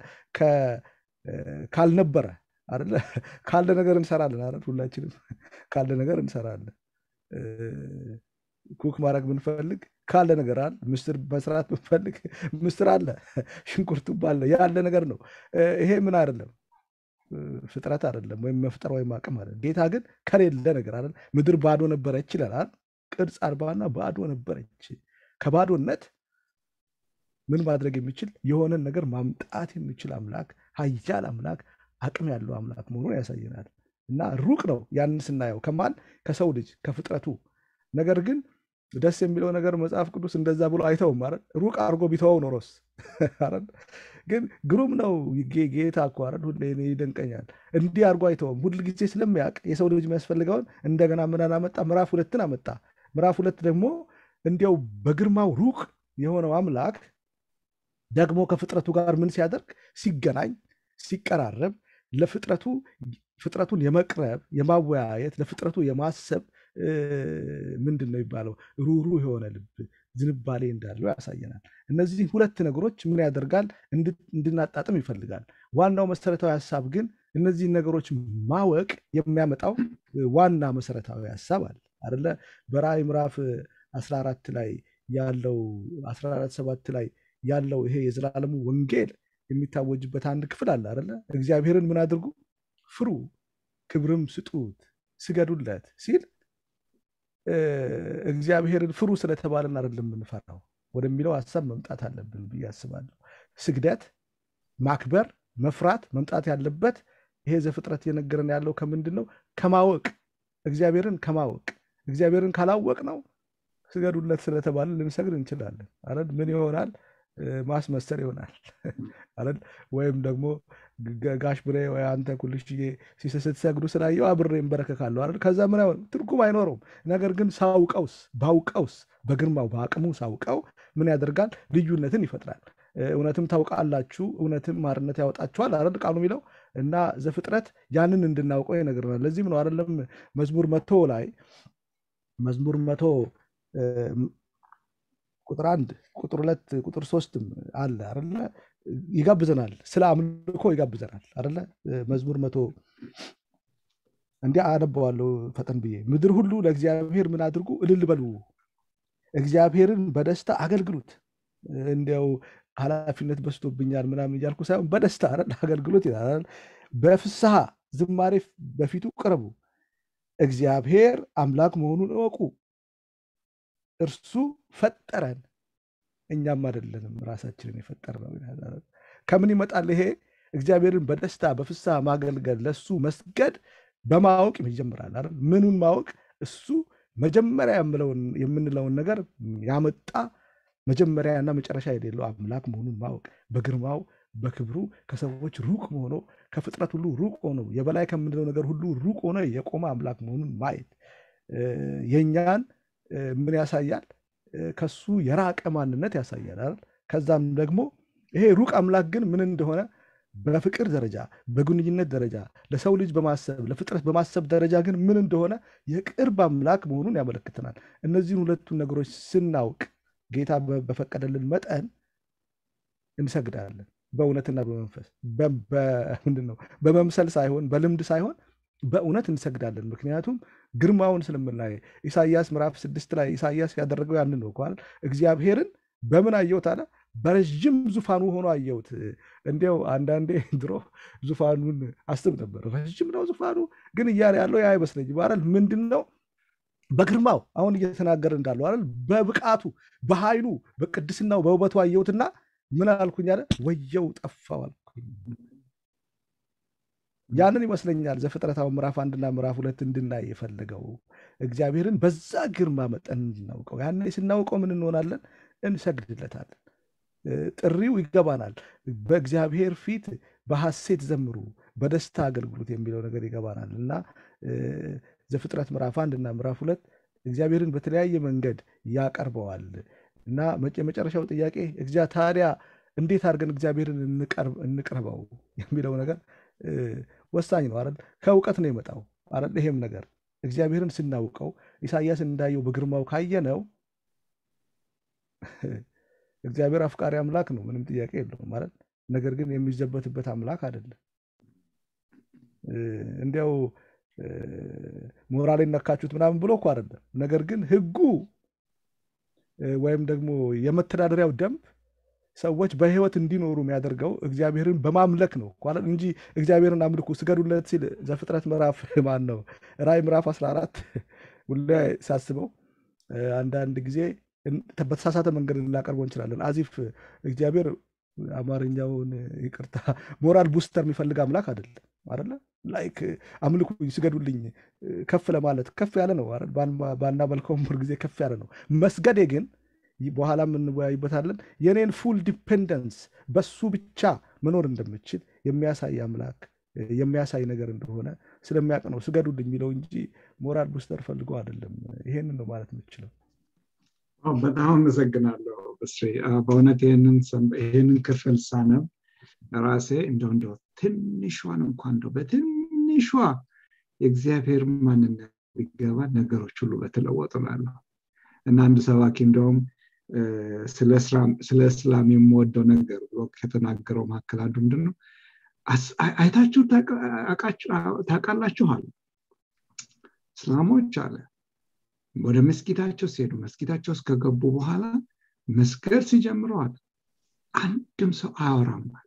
ካልነበረ አደለ ካለ ነገር እንሰራለን አይደል? ሁላችንም ካለ ነገር እንሰራለን። ኩክ ማድረግ ብንፈልግ ካለ ነገር አለ። ምስር መስራት ብንፈልግ ምስር አለ፣ ሽንኩርቱም አለ። ያለ ነገር ነው። ይሄ ምን አይደለም ፍጥረት አይደለም፣ ወይም መፍጠር ወይም አቅም አይደለም። ጌታ ግን ከሌለ ነገር አይደል? ምድር ባዶ ነበረች ይላል። ቅርጽ አልባና ባዶ ነበረች። ከባዶነት ምን ማድረግ የሚችል የሆነን ነገር ማምጣት የሚችል አምላክ ኃያል አምላክ አቅም ያለው አምላክ መሆኑን ያሳየናል። እና ሩቅ ነው ያንን ስናየው ከማን ከሰው ልጅ ከፍጥረቱ። ነገር ግን ደስ የሚለው ነገር መጽሐፍ ቅዱስ እንደዛ ብሎ አይተውም ማለት ሩቅ አድርጎ ቢተወው ኖሮስ አይደል? ግን ግሩም ነው ጌታ እኮ አይደል? ሁሌ እኔ ይደንቀኛል። እንዲህ አድርጎ አይተውም። ሁል ጊዜ ስለሚያውቅ የሰው ልጅ የሚያስፈልገውን እንደገና ምን አመጣ? ምዕራፍ ሁለትን አመጣ። ምዕራፍ ሁለት ደግሞ እንዲያው በግርማው ሩቅ የሆነው አምላክ ደግሞ ከፍጥረቱ ጋር ምን ሲያደርግ ሲገናኝ ሲቀራረብ ለፍጥረቱ ፍጥረቱን የመቅረብ የማወያየት ለፍጥረቱ የማሰብ ምንድን ነው የሚባለው ሩሩ የሆነ ልብ ዝንባሌ እንዳለው ያሳየናል። እነዚህ ሁለት ነገሮች ምን ያደርጋል እንድናጣጥም ይፈልጋል። ዋናው መሰረታዊ ሀሳብ ግን እነዚህን ነገሮች ማወቅ የሚያመጣው ዋና መሰረታዊ ሀሳብ አለ አደለ በራእይ ምዕራፍ 14 ላይ ያለው 14 ሰባት ላይ ያለው ይሄ የዘላለሙ ወንጌል የሚታወጅበት አንድ ክፍል አለ አደለ እግዚአብሔርን ምን አድርጉ ፍሩ ክብርም ስጡት ስገዱለት ሲል እግዚአብሔርን ፍሩ ስለተባለን አይደለም የምንፈራው ወደሚለው ሀሳብ መምጣት አለብን ብዬ አስባለሁ ስግደት ማክበር መፍራት መምጣት ያለበት ይሄ ዘፍጥረት እየነገረን ያለው ከምንድን ነው ከማወቅ እግዚአብሔርን ከማወቅ እግዚአብሔርን ካላወቅ ነው ስገዱለት ስለተባለ ልንሰግድ እንችላለን አይደል ምን ይሆናል ማስመሰል ይሆናል አይደል ወይም ደግሞ ጋሽ ብሬ ወይ አንተ ኩልሽዬ ስትሰግዱ ስላየው አብሬ እንበረከካለሁ አይደል ከዛ ምን አይሆን ትርጉም አይኖረውም ነገር ግን ሳውቀውስ ባውቀውስ በግርማው በአቅሙ ሳውቀው ምን ያደርጋል ልዩነትን ይፈጥራል እውነትም ታውቃላችሁ እውነትም ማርነት ያወጣችኋል አይደል ቃሉ የሚለው እና ዘፍጥረት ያንን እንድናውቀው ይነግረናል ለዚህም ነው አይደለም መዝሙር መቶ ላይ መዝሙር መቶ ቁጥር አንድ ቁጥር ሁለት ቁጥር ሶስትም አለ አለ ይጋብዘናል ስለ አምልኮ ይጋብዘናል አለ መዝሙር መቶ እንዲህ አነበዋለሁ ፈጠን ብዬ ምድር ሁሉ ለእግዚአብሔር ምን አድርጉ እልል በሉ እግዚአብሔርን በደስታ አገልግሉት እንዲያው ኃላፊነት በስቶብኛል ምናምን እያልኩ ሳይሆን በደስታ አገልግሎት ይላል በፍስሐ ዝማሬ በፊቱ ቅረቡ እግዚአብሔር አምላክ መሆኑን እወቁ እርሱ ፈጠረን እኛም አይደለንም ራሳችንን የፈጠር ነው ከምን ይመጣል ይሄ እግዚአብሔርን በደስታ በፍስሐ ማገልገል ለሱ መስገድ በማወቅ ይጀምራል አይደል ምኑን ማወቅ እሱ መጀመሪያ የምንለውን ነገር ያመጣ መጀመሪያና መጨረሻ የሌለው አምላክ መሆኑን ማወቅ በግርማው በክብሩ ከሰዎች ሩቅ ሆኖ ከፍጥረት ሁሉ ሩቅ ሆኖ የበላይ ከምንለው ነገር ሁሉ ሩቅ ሆኖ የቆመ አምላክ መሆኑን ማየት የእኛን ምን ያሳያል ከሱ የራቀ ማንነት ያሳያል ከዛም ደግሞ ይሄ ሩቅ አምላክ ግን ምን እንደሆነ በፍቅር ደረጃ በግንኙነት ደረጃ ለሰው ልጅ በማሰብ ለፍጥረት በማሰብ ደረጃ ግን ምን እንደሆነ የቅርብ አምላክ መሆኑን ያመለክተናል እነዚህን ሁለቱን ነገሮች ስናውቅ ጌታ በፈቀደልን መጠን እንሰግዳለን በእውነትና በመንፈስ ምንድን ነው በመምሰል ሳይሆን በልምድ ሳይሆን በእውነት እንሰግዳለን ምክንያቱም ግርማውን ስለምናየ ኢሳያስ ምዕራፍ ስድስት ላይ ኢሳያስ ያደረገው ያንን ነው ኳል እግዚአብሔርን በምን አየሁት አለ በረዥም ዙፋኑ ሆኖ አየሁት እንዲያው አንዳንዴ ድሮ ዙፋኑን አስብ ነበር ረዥም ነው ዙፋኑ ግን እያለ ያለው ያ አይመስለኝም አይደል ምንድን ነው በግርማው አሁን እየተናገረ እንዳለው አይደል በብቃቱ በኃይሉ በቅድስናው በውበቱ አየሁትና ምን አልኩኝ አለ ወየው ጠፋው አልኩኝ ያንን ይመስለኛል ዘፍጥረታዊ ምዕራፍ አንድና ምዕራፍ ሁለት እንድናይ የፈለገው እግዚአብሔርን በዛ ግርማ መጠን እንድናውቀው ያን ስናውቀው ምን እንሆናለን እንሰግድለታለን ጥሪው ይገባናል በእግዚአብሔር ፊት በሐሴት ዘምሩ በደስታ አገልግሎት የሚለው ነገር ይገባናል እና ዘፍጥረት ምዕራፍ አንድ እና ምዕራፍ ሁለት እግዚአብሔርን በተለያየ መንገድ ያቀርበዋል እና የመጨረሻው ጥያቄ ታዲያ እንዴት አድርገን እግዚአብሔርን እንቅረበው የሚለው ነገር ወሳኝ ነው አይደል ከእውቀት ነው የመጣው አይደል ይሄም ነገር እግዚአብሔርን ስናውቀው ኢሳያስ እንዳየው በግርማው ካየነው እግዚአብሔር አፍቃሪ አምላክ ነው ምንም ጥያቄ የለውም ማለት ነገር ግን የሚዘበትበት አምላክ አይደለም እንዲያው ሞራል ነካችሁት ምናምን ብሎ እኮ አይደለም ነገር ግን ህጉ ወይም ደግሞ የመተዳደሪያው ደንብ ሰዎች በህይወት እንዲኖሩ የሚያደርገው እግዚአብሔርን በማምለክ ነው እንጂ እግዚአብሔርን አምልኩ ስገዱለት ሲል ዘፍጥረት ምዕራፍ ማን ነው ራይ ምዕራፍ 14 ሁሌ ሳስበው አንዳንድ ጊዜ በተሳሳተ መንገድ ልናቀርበው እንችላለን አዚፍ እግዚአብሔር አማርኛውን ይቅርታ ሞራል ቡስተር የሚፈልግ አምላክ አይደለም አደለ ላይክ አምልኩ ስገዱልኝ ከፍ ለማለት ከፍ ያለ ነው ባናመልከውም ጊዜ ከፍ ያለ ነው መስገዴ ግን በኋላ እንወያይበታለን የኔን ፉል ዲፔንደንስ በሱ ብቻ መኖር እንደምችል የሚያሳይ አምላክ የሚያሳይ ነገር እንደሆነ ስለሚያውቅ ነው ስገዱልኝ የሚለው እንጂ ሞራል ቡስተር ፈልጎ አይደለም ይሄንን ነው ማለት የምችለው በጣም አመሰግናለሁ በስሬ በእውነት ይህንን ክፍል ሳነብ ራሴ እንደው እንደው ትንሿን እንኳን እንደው በትንሿ የእግዚአብሔር ማንነት ቢገባ ነገሮች ሁሉ በተለወጡ ላለሁ እና አንድ ሰባኪ እንደውም ስለ እስላም የምወደው ነገር ብሎ ከተናገረው መካከል አንዱ ምንድን ነው አይታችሁ ታውቃላችሁ አለ እስላሞች አለ ወደ መስጊዳቸው ሲሄዱ መስጊዳቸው ውስጥ ከገቡ በኋላ መስገድ ሲጀምረዋል አንድም ሰው አያወራም አለ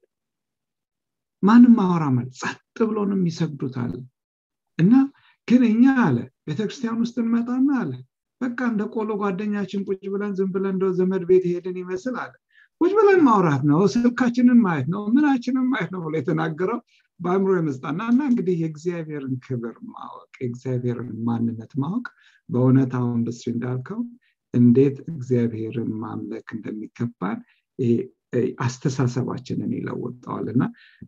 ማንም አወራም አለ ጸጥ ብሎ ነው የሚሰግዱት አለ እና ግን እኛ አለ ቤተክርስቲያን ውስጥ እንመጣና አለ በቃ እንደ ቆሎ ጓደኛችን ቁጭ ብለን ዝም ብለን እንደ ዘመድ ቤት ሄድን ይመስል አለ ቁጭ ብለን ማውራት ነው ስልካችንን ማየት ነው ምናችንን ማየት ነው ብሎ የተናገረው በአእምሮ የመስጣና እና እንግዲህ የእግዚአብሔርን ክብር ማወቅ የእግዚአብሔርን ማንነት ማወቅ በእውነት አሁን ኢንዱስትሪ እንዳልከው እንዴት እግዚአብሔርን ማምለክ እንደሚገባን አስተሳሰባችንን ይለውጠዋል እና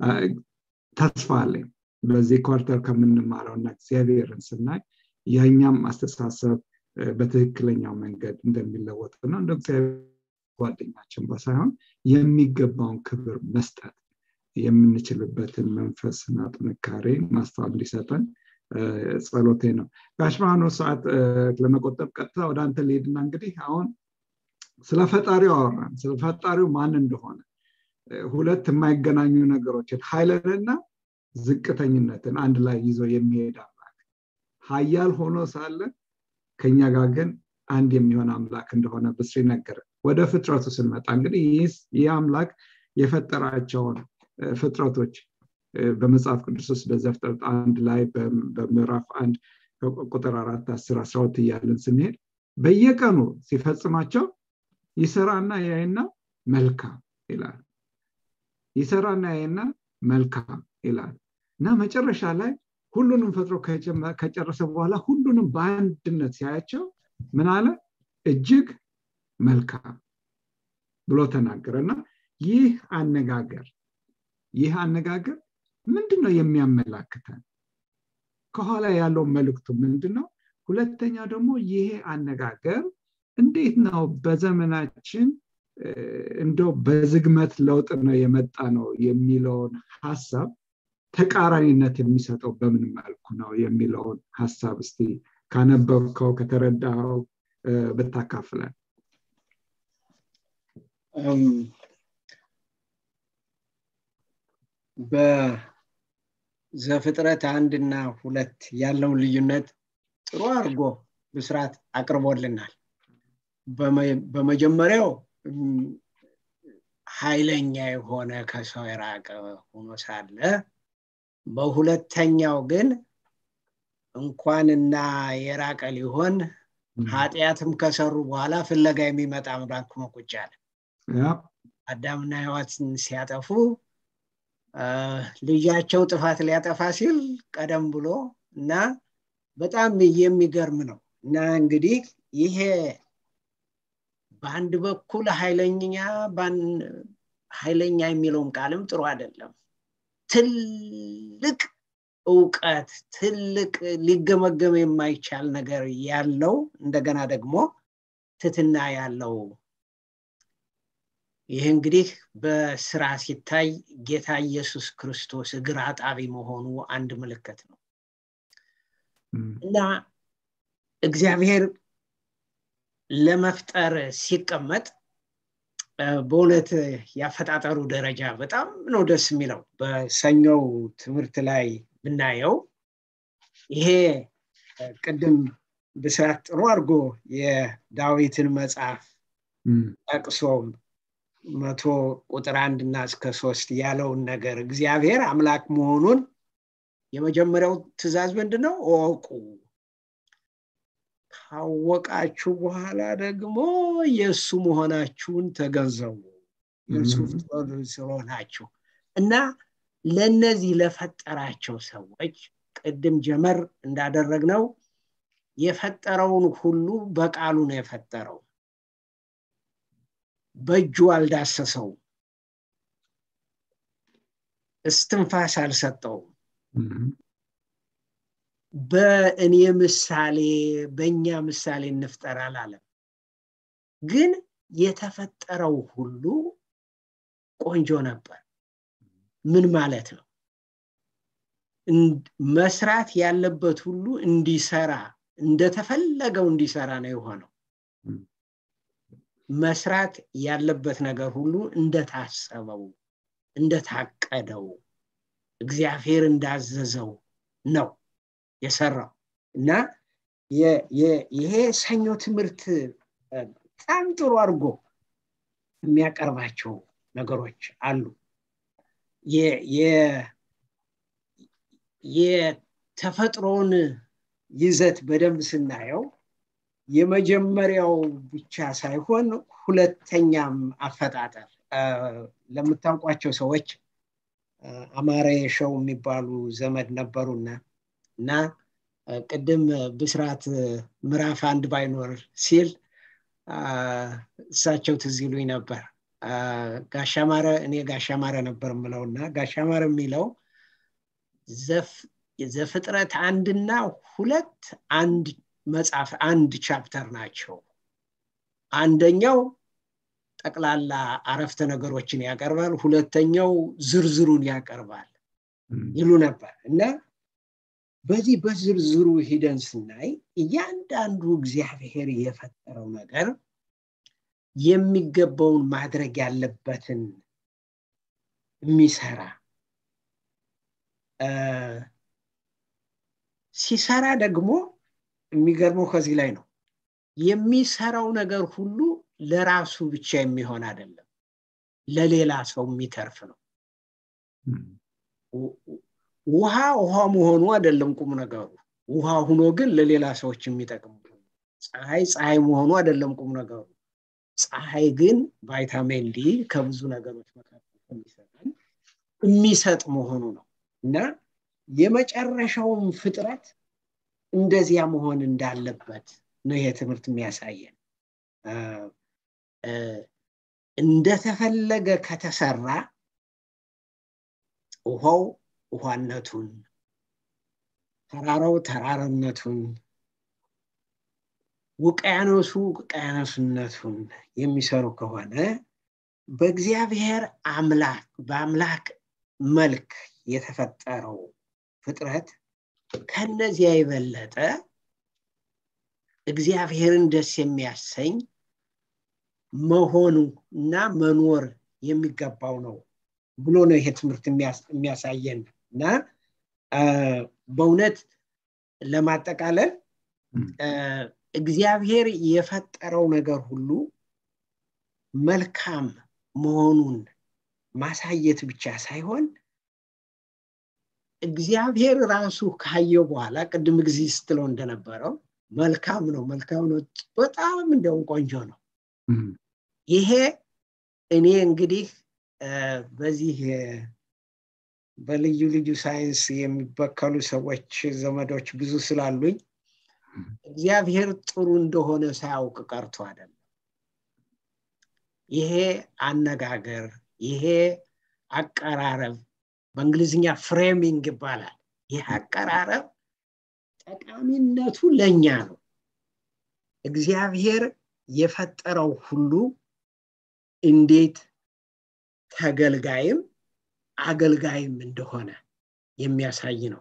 ተስፋ አለኝ በዚህ ኳርተር ከምንማረው እና እግዚአብሔርን ስናይ የኛም አስተሳሰብ በትክክለኛው መንገድ እንደሚለወጥ ነው እንደ እግዚአብሔር ጓደኛችን ሳይሆን የሚገባውን ክብር መስጠት የምንችልበትን መንፈስና ጥንካሬ ማስተዋል እንዲሰጠን ጸሎቴ ነው ጋሽ ብርሃኑ ሰዓት ለመቆጠብ ቀጥታ ወደ አንተ ልሄድና እንግዲህ አሁን ስለ ፈጣሪው አወራን ስለ ፈጣሪው ማን እንደሆነ ሁለት የማይገናኙ ነገሮችን ኃይልንና ዝቅተኝነትን አንድ ላይ ይዞ የሚሄድ አምላክ ሀያል ሆኖ ሳለ ከኛ ጋር ግን አንድ የሚሆን አምላክ እንደሆነ ብስሪ ነገረ ወደ ፍጥረቱ ስንመጣ እንግዲህ ይህ አምላክ የፈጠራቸውን ፍጥረቶች በመጽሐፍ ቅዱስ ውስጥ በዘፍጥረት አንድ ላይ በምዕራፍ አንድ ቁጥር አራት አስር አስራ ሁለት እያለን ስንሄድ በየቀኑ ሲፈጽማቸው ይሰራና ያይና መልካም ይላል ይሰራና ያይና መልካም ይላል እና መጨረሻ ላይ ሁሉንም ፈጥሮ ከጨረሰ በኋላ ሁሉንም በአንድነት ሲያያቸው ምን አለ እጅግ መልካም ብሎ ተናገረ እና ይህ አነጋገር ይህ አነጋገር ምንድን ነው የሚያመላክተን ከኋላ ያለው መልእክቱ ምንድን ነው ሁለተኛ ደግሞ ይሄ አነጋገር እንዴት ነው በዘመናችን እንደው በዝግመት ለውጥ ነው የመጣ ነው የሚለውን ሀሳብ ተቃራኒነት የሚሰጠው በምን መልኩ ነው የሚለውን ሀሳብ እስቲ ካነበብከው ከተረዳኸው ብታካፍለን በዘፍጥረት አንድና ሁለት ያለውን ልዩነት ጥሩ አድርጎ ብስራት አቅርቦልናል በመጀመሪያው ኃይለኛ የሆነ ከሰው የራቀ ሆኖ ሳለ በሁለተኛው ግን እንኳንና የራቀ ሊሆን ኃጢአትም ከሰሩ በኋላ ፍለጋ የሚመጣ አምላክ ሆኖ ቁጭ አለ አዳምና ህዋትን ሲያጠፉ ልጃቸው ጥፋት ሊያጠፋ ሲል ቀደም ብሎ እና በጣም የሚገርም ነው እና እንግዲህ ይሄ በአንድ በኩል ኃይለኛ ኃይለኛ የሚለውም ቃልም ጥሩ አይደለም ትልቅ እውቀት ትልቅ ሊገመገም የማይቻል ነገር ያለው እንደገና ደግሞ ትትና ያለው ይህ እንግዲህ በስራ ሲታይ ጌታ ኢየሱስ ክርስቶስ እግር አጣቢ መሆኑ አንድ ምልክት ነው እና እግዚአብሔር ለመፍጠር ሲቀመጥ በእውነት ያፈጣጠሩ ደረጃ በጣም ነው ደስ የሚለው በሰኞው ትምህርት ላይ ብናየው ይሄ ቅድም ብስራት ጥሩ አድርጎ የዳዊትን መጽሐፍ ጠቅሶ መቶ ቁጥር አንድ እና እስከ ሶስት ያለውን ነገር እግዚአብሔር አምላክ መሆኑን የመጀመሪያው ትእዛዝ ምንድን ነው እወቁ ካወቃችሁ በኋላ ደግሞ የእሱ መሆናችሁን ተገንዘቡ የእሱ ስለሆናችሁ እና ለነዚህ ለፈጠራቸው ሰዎች ቅድም ጀመር እንዳደረግነው የፈጠረውን ሁሉ በቃሉ ነው የፈጠረው በእጁ አልዳሰሰው እስትንፋስ አልሰጠውም በእኔ ምሳሌ በእኛ ምሳሌ እንፍጠር አላለም ግን የተፈጠረው ሁሉ ቆንጆ ነበር ምን ማለት ነው መስራት ያለበት ሁሉ እንዲሰራ እንደተፈለገው እንዲሰራ ነው የሆነው መስራት ያለበት ነገር ሁሉ እንደታሰበው እንደታቀደው እግዚአብሔር እንዳዘዘው ነው የሰራው እና ይሄ ሰኞ ትምህርት በጣም ጥሩ አድርጎ የሚያቀርባቸው ነገሮች አሉ የተፈጥሮን ይዘት በደንብ ስናየው የመጀመሪያው ብቻ ሳይሆን ሁለተኛም አፈጣጠር ለምታውቋቸው ሰዎች አማረ የሸው የሚባሉ ዘመድ ነበሩና እና ቅድም ብስራት ምዕራፍ አንድ ባይኖር ሲል እሳቸው ትዝ ይሉኝ ነበር ጋሻማረ እኔ ጋሻማረ ነበር ምለውና ጋሻማረ የሚለው ዘፍጥረት አንድና ሁለት አንድ መጽሐፍ አንድ ቻፕተር ናቸው አንደኛው ጠቅላላ አረፍተ ነገሮችን ያቀርባል ሁለተኛው ዝርዝሩን ያቀርባል ይሉ ነበር እና በዚህ በዝርዝሩ ሂደን ስናይ እያንዳንዱ እግዚአብሔር የፈጠረው ነገር የሚገባውን ማድረግ ያለበትን የሚሰራ ሲሰራ ደግሞ የሚገርመው ከዚህ ላይ ነው የሚሰራው ነገር ሁሉ ለራሱ ብቻ የሚሆን አይደለም ለሌላ ሰው የሚተርፍ ነው ውሃ ውሃ መሆኑ አይደለም ቁም ነገሩ ውሃ ሁኖ ግን ለሌላ ሰዎች የሚጠቅም ፀሐይ ፀሐይ መሆኑ አይደለም ቁም ነገሩ ፀሐይ ግን ቫይታሚን ዲ ከብዙ ነገሮች መካከል የሚሰጠን የሚሰጥ መሆኑ ነው እና የመጨረሻውን ፍጥረት እንደዚያ መሆን እንዳለበት ነው ይሄ ትምህርት የሚያሳየን እንደተፈለገ ከተሰራ ውሃው ውሃነቱን ተራራው ተራራነቱን ውቅያኖሱ ውቅያኖስነቱን የሚሰሩ ከሆነ በእግዚአብሔር አምላክ በአምላክ መልክ የተፈጠረው ፍጥረት ከነዚያ የበለጠ እግዚአብሔርን ደስ የሚያሰኝ መሆኑ እና መኖር የሚገባው ነው ብሎ ነው ይሄ ትምህርት የሚያሳየን እና በእውነት ለማጠቃለል እግዚአብሔር የፈጠረው ነገር ሁሉ መልካም መሆኑን ማሳየት ብቻ ሳይሆን እግዚአብሔር ራሱ ካየው በኋላ ቅድም ጊዜ ስትለው እንደነበረው መልካም ነው መልካም ነው በጣም እንደውም ቆንጆ ነው ይሄ እኔ እንግዲህ በዚህ በልዩ ልዩ ሳይንስ የሚበከሉ ሰዎች ዘመዶች ብዙ ስላሉኝ እግዚአብሔር ጥሩ እንደሆነ ሳያውቅ ቀርቶ አይደለም ይሄ አነጋገር ይሄ አቀራረብ በእንግሊዝኛ ፍሬሚንግ ይባላል ይህ አቀራረብ ጠቃሚነቱ ለእኛ ነው እግዚአብሔር የፈጠረው ሁሉ እንዴት ተገልጋይም አገልጋይም እንደሆነ የሚያሳይ ነው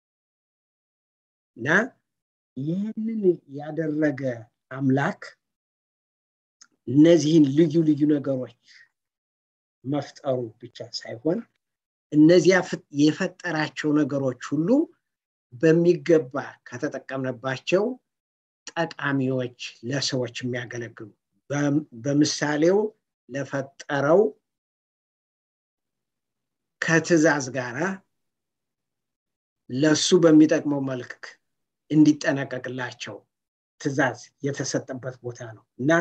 እና ይህንን ያደረገ አምላክ እነዚህን ልዩ ልዩ ነገሮች መፍጠሩ ብቻ ሳይሆን እነዚያ የፈጠራቸው ነገሮች ሁሉ በሚገባ ከተጠቀምንባቸው ጠቃሚዎች ለሰዎች የሚያገለግሉ በምሳሌው ለፈጠረው ከትእዛዝ ጋር ለሱ በሚጠቅመው መልክ እንዲጠነቀቅላቸው ትእዛዝ የተሰጠበት ቦታ ነው እና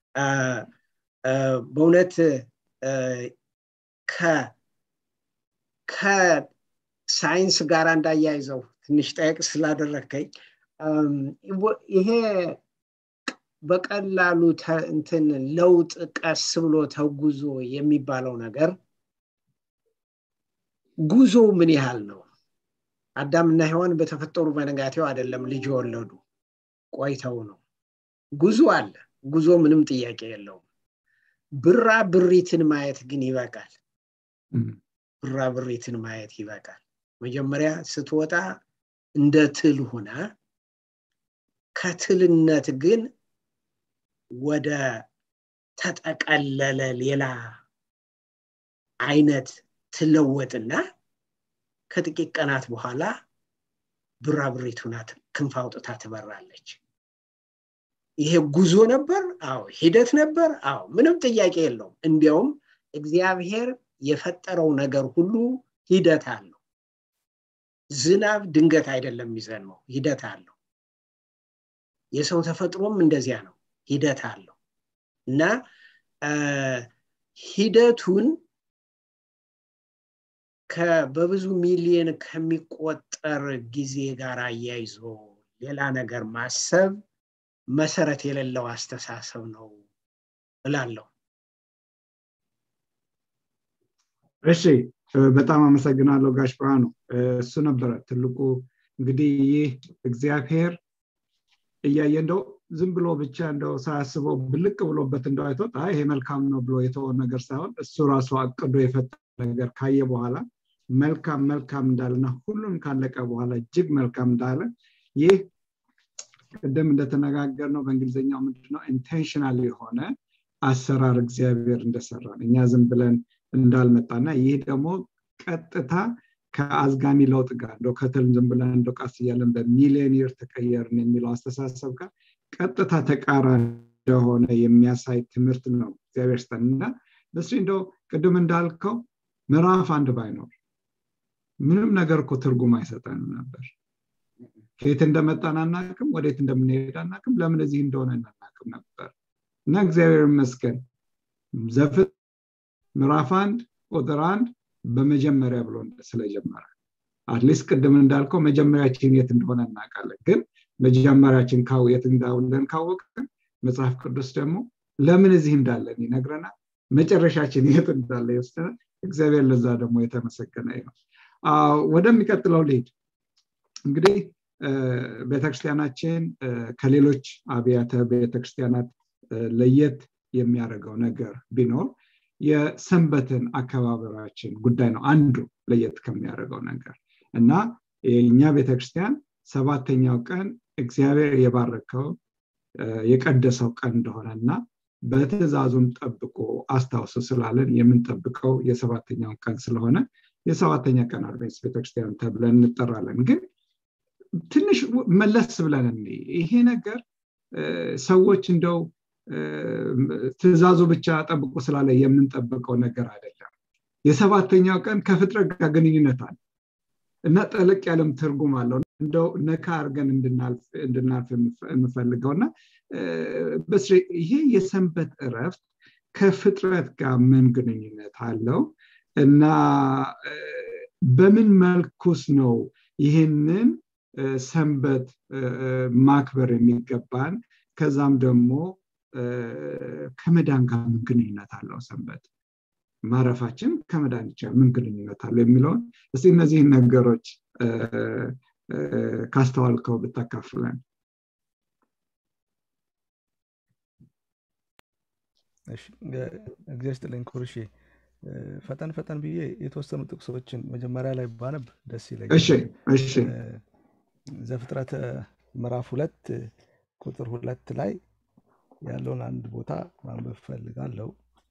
በእውነት ከሳይንስ ጋር እንዳያይዘው ትንሽ ጠየቅ ስላደረከኝ ይሄ በቀላሉ እንትን ለውጥ ቀስ ብሎ ተጉዞ የሚባለው ነገር ጉዞ ምን ያህል ነው አዳምና ሔዋን በተፈጠሩ በነጋቴው አይደለም ልጅ የወለዱ ቆይተው ነው ጉዞ አለ ጉዞ ምንም ጥያቄ የለውም ብራ ብሪትን ማየት ግን ይበቃል ብራ ብሪትን ማየት ይበቃል መጀመሪያ ስትወጣ እንደ ትል ሆና ከትልነት ግን ወደ ተጠቀለለ ሌላ አይነት ትለወጥና ከጥቂት ቀናት በኋላ ብራብሬቱ ናት ክንፍ አውጥታ ትበራለች ይሄ ጉዞ ነበር አዎ ሂደት ነበር አዎ ምንም ጥያቄ የለውም እንዲያውም እግዚአብሔር የፈጠረው ነገር ሁሉ ሂደት አለው ዝናብ ድንገት አይደለም የሚዘንመው ሂደት አለው የሰው ተፈጥሮም እንደዚያ ነው ሂደት አለው እና ሂደቱን በብዙ ሚሊየን ከሚቆጠር ጊዜ ጋር አያይዞ ሌላ ነገር ማሰብ መሰረት የሌለው አስተሳሰብ ነው እላለሁ እሺ በጣም አመሰግናለሁ ጋሽ ብርሃኑ እሱ ነበረ ትልቁ እንግዲህ ይህ እግዚአብሔር እያየ እንደው ዝም ብሎ ብቻ እንደው ሳያስበው ብልቅ ብሎበት እንደው አይቶት ይሄ መልካም ነው ብሎ የተወ ነገር ሳይሆን እሱ ራሱ አቅዶ የፈጠረ ነገር ካየ በኋላ መልካም መልካም እንዳለና ሁሉም ካለቀ በኋላ እጅግ መልካም እንዳለ ይህ ቅድም እንደተነጋገር ነው በእንግሊዝኛው ምንድነው ኢንቴንሽናል የሆነ አሰራር እግዚአብሔር እንደሰራን እኛ ዝም ብለን እንዳልመጣና ይህ ደግሞ ቀጥታ ከአዝጋሚ ለውጥ ጋር እንደ ከትል ዝም ብለን እንደ ቃስ እያለን በሚሊዮን ይር ተቀየርን የሚለው አስተሳሰብ ጋር ቀጥታ ተቃራኒ እንደሆነ የሚያሳይ ትምህርት ነው እግዚአብሔር ስጠን እና በስ እንደው ቅድም እንዳልከው ምዕራፍ አንድ ባይኖር ምንም ነገር እኮ ትርጉም አይሰጠንም ነበር ከየት እንደመጣን አናቅም ወዴት እንደምንሄድ አናቅም ለምን እዚህ እንደሆነ እናናቅም ነበር እና እግዚአብሔር ይመስገን ዘፍጥ ምዕራፍ አንድ ቁጥር አንድ በመጀመሪያ ብሎ ስለጀመረ አትሊስት ቅድም እንዳልከው መጀመሪያችን የት እንደሆነ እናውቃለን ግን መጀመሪያችን የት እንዳለን ካወቅን መጽሐፍ ቅዱስ ደግሞ ለምን እዚህ እንዳለን ይነግረናል መጨረሻችን የት እንዳለ ይወስደናል እግዚአብሔር ለዛ ደግሞ የተመሰገነ ነው ወደሚቀጥለው ልሄድ እንግዲህ ቤተክርስቲያናችን ከሌሎች አብያተ ቤተክርስቲያናት ለየት የሚያደርገው ነገር ቢኖር የሰንበትን አከባበራችን ጉዳይ ነው አንዱ ለየት ከሚያደርገው ነገር እና የእኛ ቤተክርስቲያን ሰባተኛው ቀን እግዚአብሔር የባረከው የቀደሰው ቀን እንደሆነ እና በትእዛዙም ጠብቆ አስታውሱ ስላለን የምንጠብቀው የሰባተኛውን ቀን ስለሆነ የሰባተኛ ቀን አድቬንስ ቤተክርስቲያን ተብለን እንጠራለን ግን ትንሽ መለስ ብለን ይሄ ነገር ሰዎች እንደው ትእዛዙ ብቻ ጠብቆ ስላለ የምንጠብቀው ነገር አይደለም የሰባተኛው ቀን ከፍጥረት ጋር ግንኙነት አለ እና ጠለቅ ያለም ትርጉም አለው እንደው ነካ አርገን እንድናልፍ የምፈልገው እና ይሄ የሰንበት እረፍት ከፍጥረት ጋር ምን ግንኙነት አለው እና በምን መልኩስ ነው ይህንን ሰንበት ማክበር የሚገባን ከዛም ደግሞ ከመዳን ጋር ምን ግንኙነት አለው ሰንበት ማረፋችን ከመዳን ይቻል ምን ግንኙነት አለው የሚለውን እስቲ እነዚህን ነገሮች ካስተዋልከው ብታካፍለን እግዚአብሔር ስጥልኝ ኩርሺ ፈጠን ፈጠን ብዬ የተወሰኑ ጥቅሶችን መጀመሪያ ላይ ባነብ ደስ ይለኛል ዘፍጥረት ምዕራፍ ሁለት ቁጥር ሁለት ላይ ያለውን አንድ ቦታ ማንበብ ፈልጋለሁ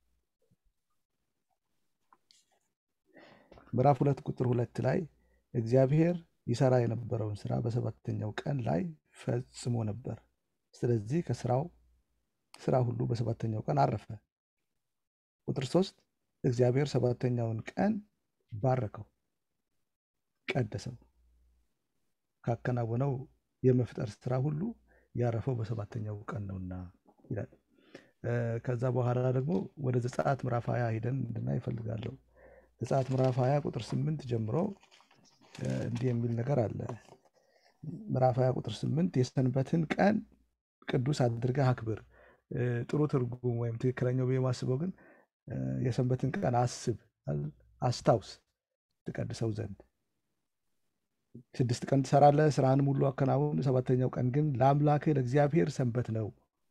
ምዕራፍ ሁለት ቁጥር ሁለት ላይ እግዚአብሔር ይሰራ የነበረውን ስራ በሰባተኛው ቀን ላይ ፈጽሞ ነበር ስለዚህ ከስራው ስራ ሁሉ በሰባተኛው ቀን አረፈ ቁጥር ሶስት እግዚአብሔር ሰባተኛውን ቀን ባረከው ቀደሰው ካከናወነው የመፍጠር ስራ ሁሉ ያረፈው በሰባተኛው ቀን ነውና ይላል ከዛ በኋላ ደግሞ ወደ ዘጸአት ምዕራፍ ሀያ ሂደን እንድና ይፈልጋለሁ ዘጸአት ምዕራፍ ሀያ ቁጥር ስምንት ጀምሮ እንዲህ የሚል ነገር አለ ምዕራፍ ሀያ ቁጥር ስምንት የሰንበትን ቀን ቅዱስ አድርገህ አክብር ጥሩ ትርጉም ወይም ትክክለኛው ብዬ ማስበው ግን የሰንበትን ቀን አስብ አስታውስ ትቀድሰው ዘንድ ስድስት ቀን ትሰራለህ ስራህንም ሁሉ አከናውን ሰባተኛው ቀን ግን ለአምላክህ ለእግዚአብሔር ሰንበት ነው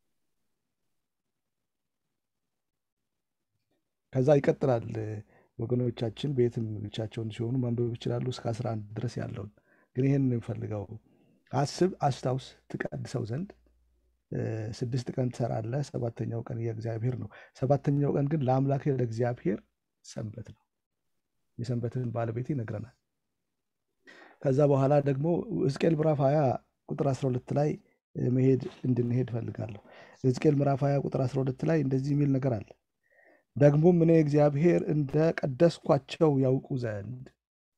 ከዛ ይቀጥላል ወገኖቻችን ቤትም ብቻቸውን ሲሆኑ ማንበብ ይችላሉ እስከ አስራ አንድ ድረስ ያለውን ግን ይህን የምፈልገው አስብ አስታውስ ትቀድሰው ዘንድ ስድስት ቀን ትሰራለህ ሰባተኛው ቀን የእግዚአብሔር ነው ሰባተኛው ቀን ግን ለአምላክ ለእግዚአብሔር ሰንበት ነው የሰንበትን ባለቤት ይነግረናል ከዛ በኋላ ደግሞ ሕዝቅኤል ምዕራፍ 20 ቁጥር 12 ላይ መሄድ እንድንሄድ ፈልጋለሁ። ሕዝቅኤል ምዕራፍ 20 ቁጥር 12 ላይ እንደዚህ የሚል ነገር አለ። ደግሞም እኔ እግዚአብሔር እንደ ቀደስኳቸው ያውቁ ዘንድ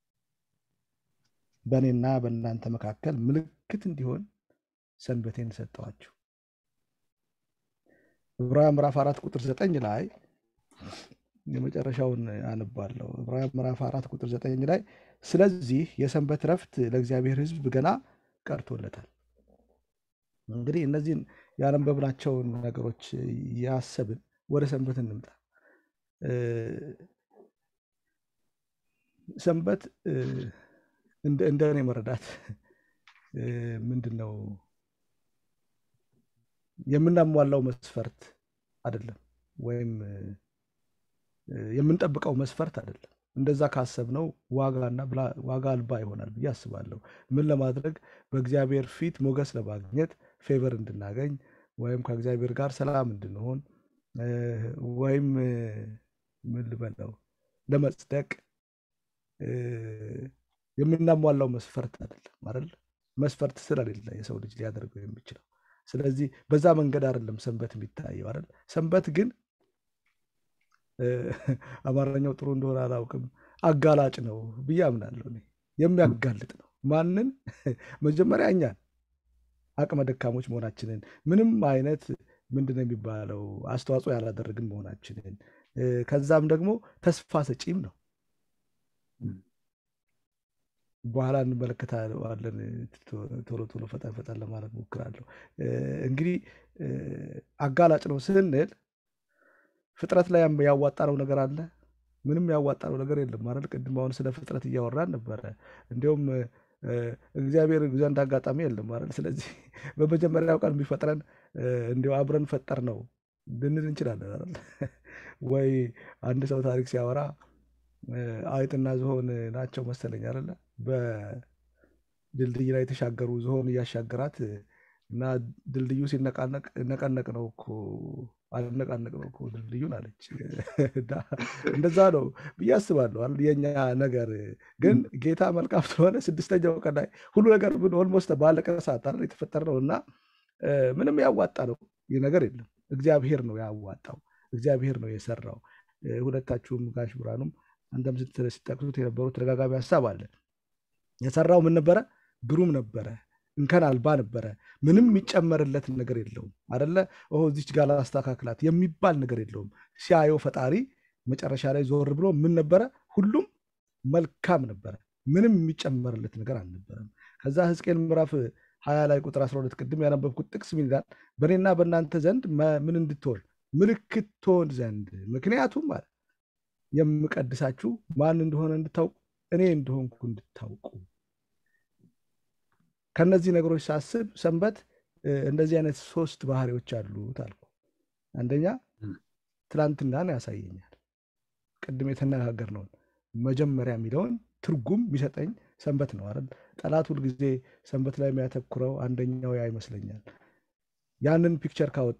በእኔና በእናንተ መካከል ምልክት እንዲሆን ሰንበቴን ሰጠዋችሁ። ዕብራውያን ምዕራፍ አራት ቁጥር ዘጠኝ ላይ የመጨረሻውን አነባለሁ። ዕብራውያን ምዕራፍ አራት ቁጥር ዘጠኝ ላይ ስለዚህ የሰንበት ረፍት ለእግዚአብሔር ሕዝብ ገና ቀርቶለታል። እንግዲህ እነዚህን ያነበብናቸውን ነገሮች ያሰብን ወደ ሰንበት እንምጣ። ሰንበት እንደ እኔ መረዳት ምንድን ነው የምናሟላው መስፈርት አይደለም፣ ወይም የምንጠብቀው መስፈርት አይደለም። እንደዛ ካሰብነው ዋጋና ዋጋ አልባ ይሆናል ብዬ አስባለሁ። ምን ለማድረግ በእግዚአብሔር ፊት ሞገስ ለማግኘት ፌቨር እንድናገኝ ወይም ከእግዚአብሔር ጋር ሰላም እንድንሆን ወይም ምን ልበለው ለመጽደቅ የምናሟላው መስፈርት አይደለም አይደል? መስፈርት ስለሌለ የሰው ልጅ ሊያደርገው የሚችለው ስለዚህ በዛ መንገድ አይደለም ሰንበት የሚታየው አይደል? ሰንበት ግን አማርኛው ጥሩ እንደሆነ አላውቅም፣ አጋላጭ ነው ብዬ አምናለሁ። እኔ የሚያጋልጥ ነው። ማንን? መጀመሪያ እኛን አቅመ ደካሞች መሆናችንን ምንም አይነት ምንድን ነው የሚባለው አስተዋጽኦ ያላደረግን መሆናችንን ከዛም ደግሞ ተስፋ ሰጪም ነው። በኋላ እንመለከታለን። ቶሎ ቶሎ ፈጠን ፈጠን ለማለት ሞክራለሁ። እንግዲህ አጋላጭ ነው ስንል ፍጥረት ላይ ያዋጣነው ነገር አለ? ምንም ያዋጣነው ነገር የለም ማለት ቅድም አሁን ስለ ፍጥረት እያወራን ነበረ። እንዲሁም እግዚአብሔር ዘንድ አጋጣሚ የለም ማለት ስለዚህ በመጀመሪያው ቀን የሚፈጥረን እንዲያው አብረን ፈጠር ነው ልንል እንችላለን አይደል? ወይ አንድ ሰው ታሪክ ሲያወራ አይጥና ዝሆን ናቸው መሰለኝ አይደለ? በድልድይ ላይ የተሻገሩ ዝሆን እያሻገራት እና ድልድዩ ሲነቃነቅ ነቀነቅ ነው እኮ አልነቃነቅ ነው እኮ ድልድዩን አለች። እንደዛ ነው ብዬ አስባለሁ። የኛ ነገር ግን ጌታ መልካም ስለሆነ ስድስተኛው ቀን ላይ ሁሉ ነገር ኦልሞስት ባለቀ ሰዓት አይደል የተፈጠረው እና ምንም ያዋጣ ነው ይህ ነገር የለም። እግዚአብሔር ነው ያዋጣው፣ እግዚአብሔር ነው የሰራው። ሁለታችሁም ጋሽ ብርሃኑም አንተም ሲጠቅሱት የነበረው ተደጋጋሚ ሀሳብ አለ። የሰራው ምን ነበረ? ግሩም ነበረ፣ እንከን አልባ ነበረ። ምንም የሚጨመርለት ነገር የለውም አደለ? እዚች ጋር ላስተካክላት የሚባል ነገር የለውም። ሲያየው ፈጣሪ መጨረሻ ላይ ዞር ብሎ ምን ነበረ? ሁሉም መልካም ነበረ። ምንም የሚጨመርለት ነገር አልነበረም። ከዛ ሕዝቅኤል ምዕራፍ ሀያ ላይ ቁጥር 12 ቅድም ያነበብኩት ጥቅስ ምን ይላል? በእኔና በእናንተ ዘንድ ምን እንድትሆን ምልክት ትሆን ዘንድ ምክንያቱም ማለት የምቀድሳችሁ ማን እንደሆነ እንድታውቁ እኔ እንደሆንኩ እንድታውቁ። ከነዚህ ነገሮች ሳስብ ሰንበት እንደዚህ አይነት ሶስት ባህሪዎች አሉት አልኩ። አንደኛ ትላንትናን ያሳየኛል። ቅድም የተነጋገርነውን መጀመሪያ የሚለውን ትርጉም የሚሰጠኝ ሰንበት ነው አይደል? ጠላት ሁልጊዜ ሰንበት ላይ የሚያተኩረው አንደኛው ያ ይመስለኛል። ያንን ፒክቸር ካወጣ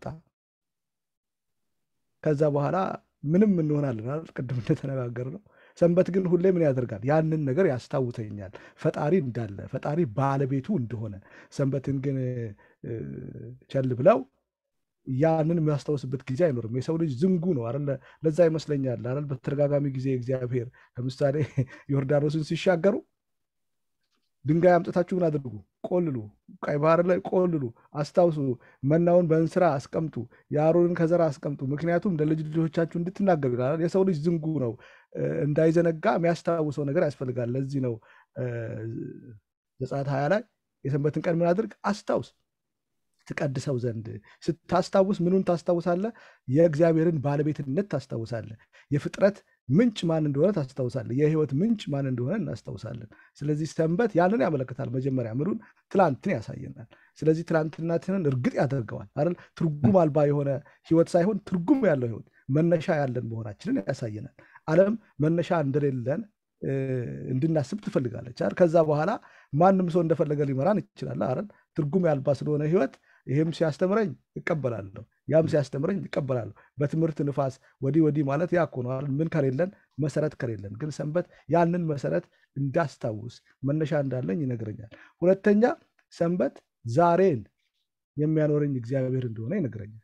ከዛ በኋላ ምንም እንሆናለን አይደል? ቅድም እንደተነጋገር ነው። ሰንበት ግን ሁሌ ምን ያደርጋል? ያንን ነገር ያስታውሰኛል፣ ፈጣሪ እንዳለ፣ ፈጣሪ ባለቤቱ እንደሆነ። ሰንበትን ግን ቸል ብለው ያንን የሚያስታውስበት ጊዜ አይኖርም። የሰው ልጅ ዝንጉ ነው አይደለ? ለዛ ይመስለኛል አይደል? በተደጋጋሚ ጊዜ እግዚአብሔር ለምሳሌ ዮርዳኖስን ሲሻገሩ ድንጋይ አምጥታችሁ ምን አድርጉ? ቆልሉ፣ ቀይ ባህር ላይ ቆልሉ፣ አስታውሱ፣ መናውን በእንስራ አስቀምጡ፣ የአሮንን ከዘራ አስቀምጡ፣ ምክንያቱም ለልጅ ልጆቻችሁ እንድትናገሩ ይላል። የሰው ልጅ ዝንጉ ነው፣ እንዳይዘነጋ የሚያስታውሰው ነገር ያስፈልጋል። ለዚህ ነው ዘጸአት ሀያ ላይ የሰንበትን ቀን ምን አድርግ? አስታውስ ትቀድሰው ዘንድ ስታስታውስ ምኑን ታስታውሳለህ? የእግዚአብሔርን ባለቤትነት ታስታውሳለህ። የፍጥረት ምንጭ ማን እንደሆነ ታስታውሳለህ። የህይወት ምንጭ ማን እንደሆነ እናስታውሳለን። ስለዚህ ሰንበት ያንን ያመለክታል። መጀመሪያ ምኑን? ትላንትን ያሳየናል። ስለዚህ ትላንትናችንን እርግጥ ያደርገዋል አይደል? ትርጉም አልባ የሆነ ህይወት ሳይሆን ትርጉም ያለው ህይወት መነሻ ያለን መሆናችንን ያሳየናል። ዓለም መነሻ እንደሌለን እንድናስብ ትፈልጋለች አይደል? ከዛ በኋላ ማንም ሰው እንደፈለገ ሊመራን ይችላል አይደል? ትርጉም ያልባ ስለሆነ ህይወት ይህም ሲያስተምረኝ እቀበላለሁ፣ ያም ሲያስተምረኝ እቀበላለሁ። በትምህርት ንፋስ ወዲህ ወዲህ ማለት ያ እኮ ነው አይደል? ምን ከሌለን መሰረት ከሌለን ግን ሰንበት ያንን መሰረት እንዳስታውስ መነሻ እንዳለኝ ይነግረኛል። ሁለተኛ ሰንበት ዛሬን የሚያኖረኝ እግዚአብሔር እንደሆነ ይነግረኛል።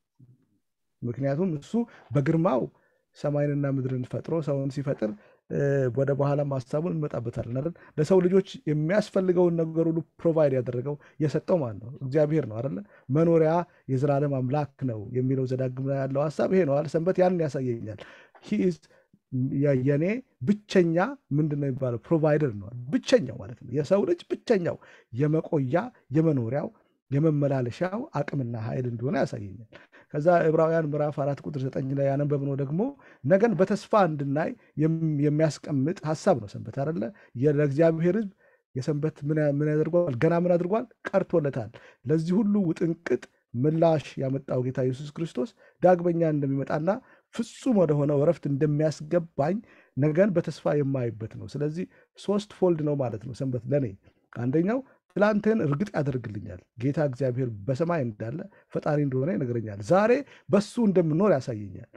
ምክንያቱም እሱ በግርማው ሰማይንና ምድርን ፈጥሮ ሰውን ሲፈጥር ወደ በኋላ ሀሳቡን እንመጣበታለን አይደል? ለሰው ልጆች የሚያስፈልገውን ነገር ሁሉ ፕሮቫይድ ያደረገው የሰጠው ማን ነው? እግዚአብሔር ነው አይደለ? መኖሪያ የዘላለም አምላክ ነው የሚለው ዘዳግም ላይ ያለው ሀሳብ ይሄ ነው። ሰንበት ያንን ያሳየኛል። ሂዝ የኔ ብቸኛ ምንድን ነው የሚባለው? ፕሮቫይደር ነው። ብቸኛው ማለት ነው። የሰው ልጅ ብቸኛው የመቆያ የመኖሪያው የመመላለሻው አቅምና ኃይል እንደሆነ ያሳየኛል። ከዛ ዕብራውያን ምዕራፍ አራት ቁጥር ዘጠኝ ላይ ያነበብነው ደግሞ ነገን በተስፋ እንድናይ የሚያስቀምጥ ሀሳብ ነው። ሰንበት አደለ? ለእግዚአብሔር ሕዝብ የሰንበት ምን ያደርጓል? ገና ምን አድርጓል? ቀርቶለታል። ለዚህ ሁሉ ውጥንቅጥ ምላሽ ያመጣው ጌታ ኢየሱስ ክርስቶስ ዳግመኛ እንደሚመጣና ፍጹም ወደሆነው እረፍት እንደሚያስገባኝ ነገን በተስፋ የማይበት ነው። ስለዚህ ሶስት ፎልድ ነው ማለት ነው ሰንበት ለእኔ አንደኛው ትላንትን እርግጥ ያደርግልኛል። ጌታ እግዚአብሔር በሰማይ እንዳለ ፈጣሪ እንደሆነ ይነግረኛል። ዛሬ በሱ እንደምኖር ያሳየኛል።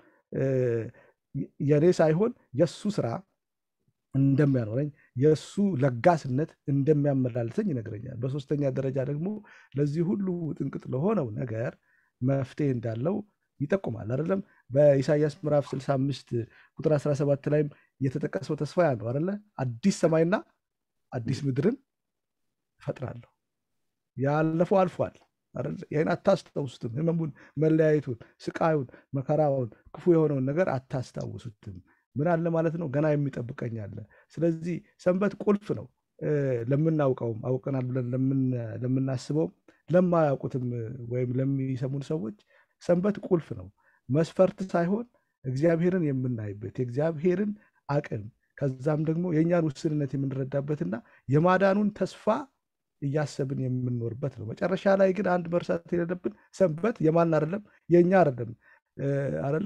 የኔ ሳይሆን የእሱ ስራ እንደሚያኖረኝ የእሱ ለጋስነት እንደሚያመላልሰኝ ይነግረኛል። በሶስተኛ ደረጃ ደግሞ ለዚህ ሁሉ ጥንቅጥ ለሆነው ነገር መፍትሄ እንዳለው ይጠቁማል። አይደለም በኢሳያስ ምዕራፍ 65 ቁጥር 17 ላይም የተጠቀሰው ተስፋ ያ ነው አይደለ? አዲስ ሰማይና አዲስ ምድርን እፈጥራለሁ። ያለፈው አልፏል። ይህን አታስታውሱትም። ህመሙን፣ መለያየቱን፣ ስቃዩን፣ መከራውን፣ ክፉ የሆነውን ነገር አታስታውሱትም። ምን አለ ማለት ነው? ገና የሚጠብቀኝ አለ። ስለዚህ ሰንበት ቁልፍ ነው። ለምናውቀውም አውቀናል ብለን ለምናስበውም ለማያውቁትም ወይም ለሚሰሙን ሰዎች ሰንበት ቁልፍ ነው። መስፈርት ሳይሆን እግዚአብሔርን የምናይበት የእግዚአብሔርን አቅም ከዛም ደግሞ የእኛን ውስንነት የምንረዳበትና የማዳኑን ተስፋ እያሰብን የምንኖርበት ነው። መጨረሻ ላይ ግን አንድ መርሳት የሌለብን ሰንበት የማን አይደለም የእኛ አይደለም አለ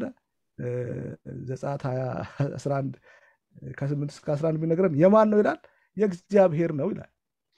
ዘጸአት 11 ከ8 እስከ 11 ቢነግረን የማን ነው ይላል? የእግዚአብሔር ነው ይላል።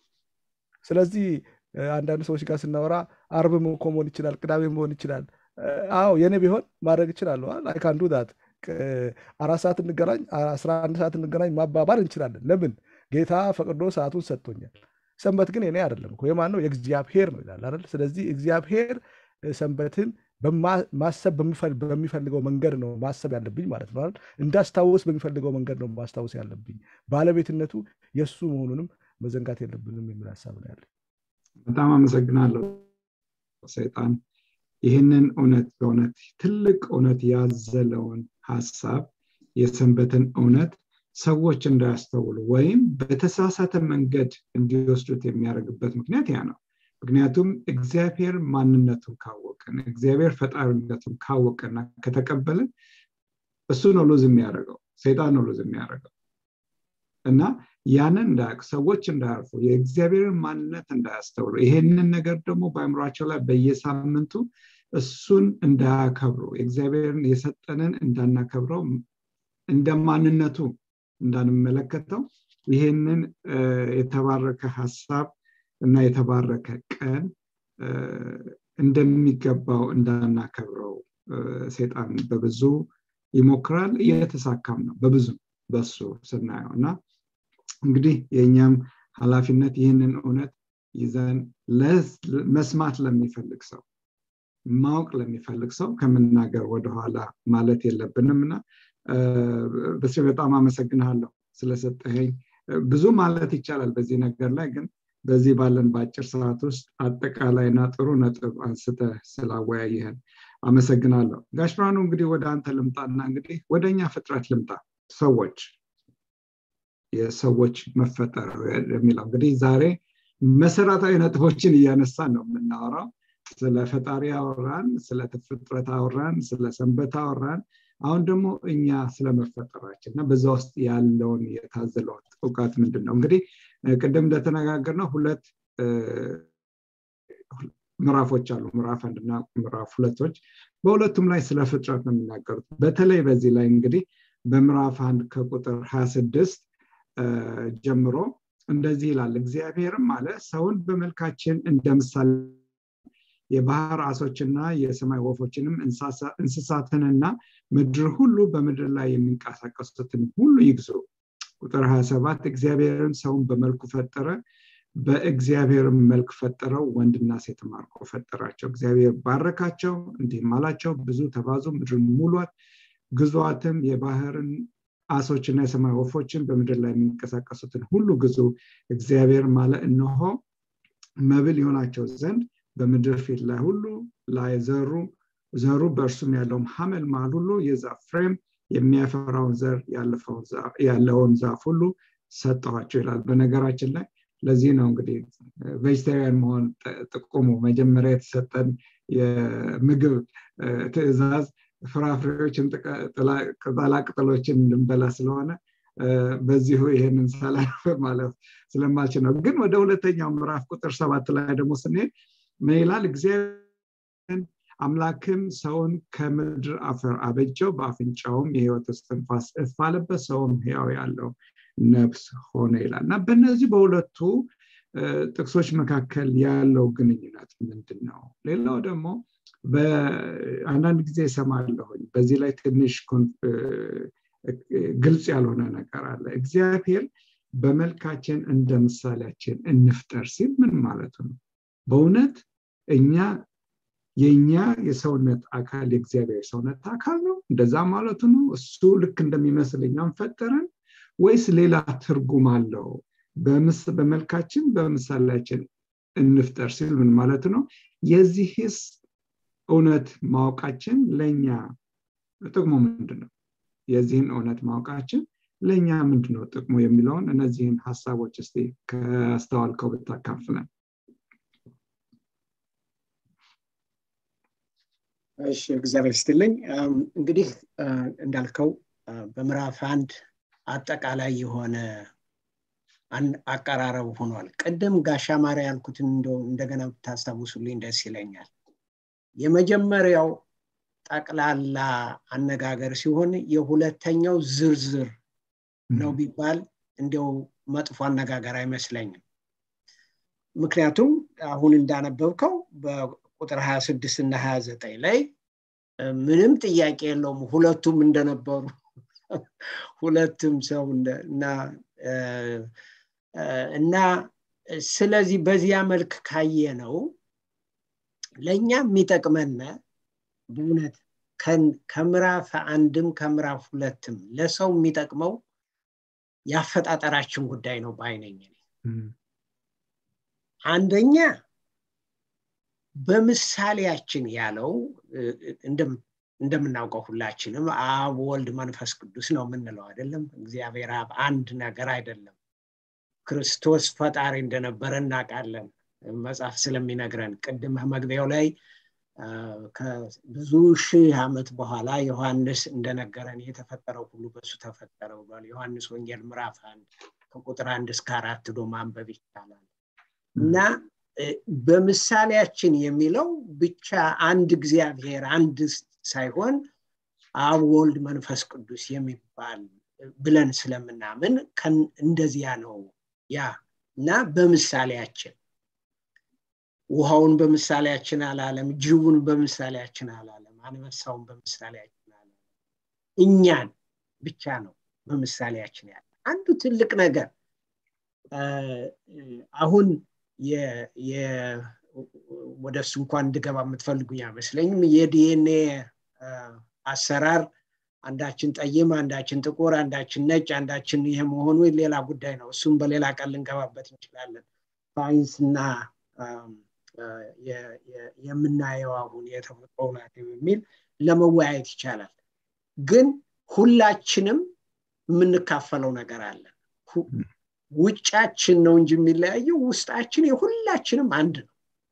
ስለዚህ አንዳንድ ሰዎች ጋር ስናወራ አርብም እኮ መሆን ይችላል፣ ቅዳሜ መሆን ይችላል። አዎ የኔ ቢሆን ማድረግ እችላለሁ። አይ ካን ዱ ዳት አራት ሰዓት እንገናኝ፣ አስራ አንድ ሰዓት እንገናኝ ማባባል እንችላለን። ለምን ጌታ ፈቅዶ ሰዓቱን ሰጥቶኛል። ሰንበት ግን የኔ አይደለም እኮ የማን ነው? የእግዚአብሔር ነው ይላል አይደል? ስለዚህ እግዚአብሔር ሰንበትን ማሰብ በሚፈልገው መንገድ ነው ማሰብ ያለብኝ ማለት ነው። እንዳስታውስ በሚፈልገው መንገድ ነው ማስታወስ ያለብኝ። ባለቤትነቱ የእሱ መሆኑንም መዘንጋት የለብንም የሚል ሀሳብ ነው ያለ። በጣም አመሰግናለሁ ሰይጣን ይህንን እውነት በእውነት ትልቅ እውነት ያዘለውን ሀሳብ የሰንበትን እውነት ሰዎች እንዳያስተውሉ ወይም በተሳሳተ መንገድ እንዲወስዱት የሚያደርግበት ምክንያት ያ ነው። ምክንያቱም እግዚአብሔር ማንነቱን ካወቅን እግዚአብሔር ፈጣሪነቱን ካወቅና ከተቀበልን እሱ ነው ሉዝ የሚያደርገው ሰይጣን ነው ሉዝ የሚያደርገው እና ያንን እንዳያውቅ ሰዎች እንዳያርፉ የእግዚአብሔርን ማንነት እንዳያስተውሉ ይሄንን ነገር ደግሞ በአእምሯቸው ላይ በየሳምንቱ እሱን እንዳያከብሩ እግዚአብሔርን የሰጠንን እንዳናከብረው እንደ ማንነቱ እንዳንመለከተው ይሄንን የተባረከ ሀሳብ እና የተባረከ ቀን እንደሚገባው እንዳናከብረው ሴጣን በብዙ ይሞክራል እየተሳካም ነው በብዙ በሱ ስናየው እና እንግዲህ የእኛም ኃላፊነት ይህንን እውነት ይዘን መስማት ለሚፈልግ ሰው ማወቅ ለሚፈልግ ሰው ከምናገር ወደኋላ ማለት የለብንም እና በስሬ በጣም አመሰግንሃለሁ ስለሰጠኸኝ ብዙ ማለት ይቻላል በዚህ ነገር ላይ ግን በዚህ ባለን በአጭር ሰዓት ውስጥ አጠቃላይና ጥሩ ነጥብ አንስተ ስላወያየህን አመሰግናለሁ ጋሽ ብርሃኑ እንግዲህ ወደ አንተ ልምጣና እንግዲህ ወደ እኛ ፍጥረት ልምጣ ሰዎች የሰዎች መፈጠር የሚለው እንግዲህ ዛሬ መሰረታዊ ነጥቦችን እያነሳን ነው የምናወራው ስለ ፈጣሪ አወራን ስለ ፍጥረት አወራን ስለ ሰንበት አወራን አሁን ደግሞ እኛ ስለመፈጠራችን እና በዛ ውስጥ ያለውን የታዘለውን እውቀት ምንድን ነው እንግዲህ ቅድም እንደተነጋገር ነው ሁለት ምዕራፎች አሉ ምዕራፍ አንድና ምዕራፍ ሁለቶች በሁለቱም ላይ ስለ ፍጥረት ነው የሚናገሩት በተለይ በዚህ ላይ እንግዲህ በምዕራፍ አንድ ከቁጥር 26 ጀምሮ እንደዚህ ይላል እግዚአብሔርም አለ ሰውን በመልካችን እንደ ምሳሌ የባህር አሶችና የሰማይ ወፎችንም እንስሳትንና ምድር ሁሉ በምድር ላይ የሚንቀሳቀሱትን ሁሉ ይግዙ ቁጥር 27 እግዚአብሔርን ሰውን በመልኩ ፈጠረ በእግዚአብሔር መልክ ፈጠረው ወንድና ሴት አድርጎ ፈጠራቸው እግዚአብሔር ባረካቸው እንዲህም አላቸው ብዙ ተባዙ ምድርን ሙሏት ግዟትም የባህርን አሶችና የሰማይ ወፎችን በምድር ላይ የሚንቀሳቀሱትን ሁሉ ግዙ እግዚአብሔር ማለ እነሆ መብል ይሆናቸው ዘንድ በምድር ፊት ላይ ሁሉ ላይ ዘሩ ዘሩ በእርሱም ያለውም ሀመል ማል ሁሉ የዛፍ ፍሬም የሚያፈራውን ዘር ያለውን ዛፍ ሁሉ ሰጠኋቸው ይላል በነገራችን ላይ ለዚህ ነው እንግዲህ ቬጅቴሪያን መሆን ጥቁሙ መጀመሪያ የተሰጠን የምግብ ትእዛዝ ፍራፍሬዎችን ቅጠላቅጠሎችን ልንበላ ስለሆነ በዚሁ ይህንን ሳላልፍ ማለፍ ስለማልችል ነው ግን ወደ ሁለተኛው ምዕራፍ ቁጥር ሰባት ላይ ደግሞ ስንሄድ ምን ይላል እግዚአብሔር አምላክም ሰውን ከምድር አፈር አበጀው በአፍንጫውም የህይወት እስትንፋስ እፍ አለበት ሰውም ህያው ያለው ነፍስ ሆነ ይላል እና በእነዚህ በሁለቱ ጥቅሶች መካከል ያለው ግንኙነት ምንድን ነው ሌላው ደግሞ አንዳንድ ጊዜ ይሰማለሁኝ በዚህ ላይ ትንሽ ግልጽ ያልሆነ ነገር አለ እግዚአብሔር በመልካችን እንደ ምሳሌያችን እንፍጠር ሲል ምን ማለቱ ነው በእውነት እኛ የእኛ የሰውነት አካል የእግዚአብሔር ሰውነት አካል ነው እንደዛ ማለቱ ነው እሱ ልክ እንደሚመስል እኛም ፈጠረን ወይስ ሌላ ትርጉም አለው በመልካችን በምሳሌያችን እንፍጠር ሲል ምን ማለት ነው የዚህስ እውነት ማወቃችን ለእኛ ጥቅሙ ምንድን ነው የዚህን እውነት ማወቃችን ለእኛ ምንድን ነው ጥቅሙ የሚለውን እነዚህን ሀሳቦች እስቲ ከአስተዋልከው ብታካፍለን እሺ እግዚአብሔር ስትልኝ እንግዲህ እንዳልከው በምዕራፍ አንድ አጠቃላይ የሆነ አቀራረብ ሆኗል ቅድም ጋሻ ማሪያ ያልኩትን እንደገና ብታስታውሱልኝ ደስ ይለኛል የመጀመሪያው ጠቅላላ አነጋገር ሲሆን የሁለተኛው ዝርዝር ነው ቢባል እንዲያው መጥፎ አነጋገር አይመስለኝም ምክንያቱም አሁን እንዳነበብከው በቁጥር 26 እና 29 ላይ ምንም ጥያቄ የለውም ሁለቱም እንደነበሩ ሁለቱም ሰው እና እና ስለዚህ በዚያ መልክ ካየ ነው ለእኛ የሚጠቅመን በእውነት ከምዕራፍ አንድም ከምዕራፍ ሁለትም ለሰው የሚጠቅመው የአፈጣጠራችን ጉዳይ ነው በአይነኝ አንደኛ በምሳሌያችን ያለው እንደምናውቀው ሁላችንም አብ ወልድ መንፈስ ቅዱስ ነው የምንለው አይደለም እግዚአብሔር አብ አንድ ነገር አይደለም ክርስቶስ ፈጣሪ እንደነበረ እናውቃለን መጽሐፍ ስለሚነግረን ቅድም መግቢያው ላይ ከብዙ ሺህ ዓመት በኋላ ዮሐንስ እንደነገረን የተፈጠረው ሁሉ በሱ ተፈጠረው ብሏል ዮሐንስ ወንጌል ምዕራፍ አንድ ከቁጥር አንድ እስከ አራት ዶ ማንበብ ይቻላል እና በምሳሌያችን የሚለው ብቻ አንድ እግዚአብሔር አንድ ሳይሆን አብ ወልድ መንፈስ ቅዱስ የሚባል ብለን ስለምናምን እንደዚያ ነው ያ እና በምሳሌያችን ውሃውን በምሳሌያችን አላለም ጅቡን በምሳሌያችን አላለም አንበሳውን በምሳሌያችን አላለም እኛን ብቻ ነው በምሳሌያችን ያለ አንዱ ትልቅ ነገር አሁን ወደ እሱ እንኳን እንድገባ የምትፈልጉኝ አይመስለኝም የዲኤንኤ አሰራር አንዳችን ጠይም አንዳችን ጥቁር አንዳችን ነጭ አንዳችን ይሄ መሆኑ ሌላ ጉዳይ ነው እሱም በሌላ ቀን ልንገባበት እንችላለን ሳይንስና የምናየው አሁን የተፈጥሮ ናት የሚል ለመወያየት ይቻላል ግን ሁላችንም የምንካፈለው ነገር አለ ውጫችን ነው እንጂ የሚለያየው ውስጣችን የሁላችንም አንድ ነው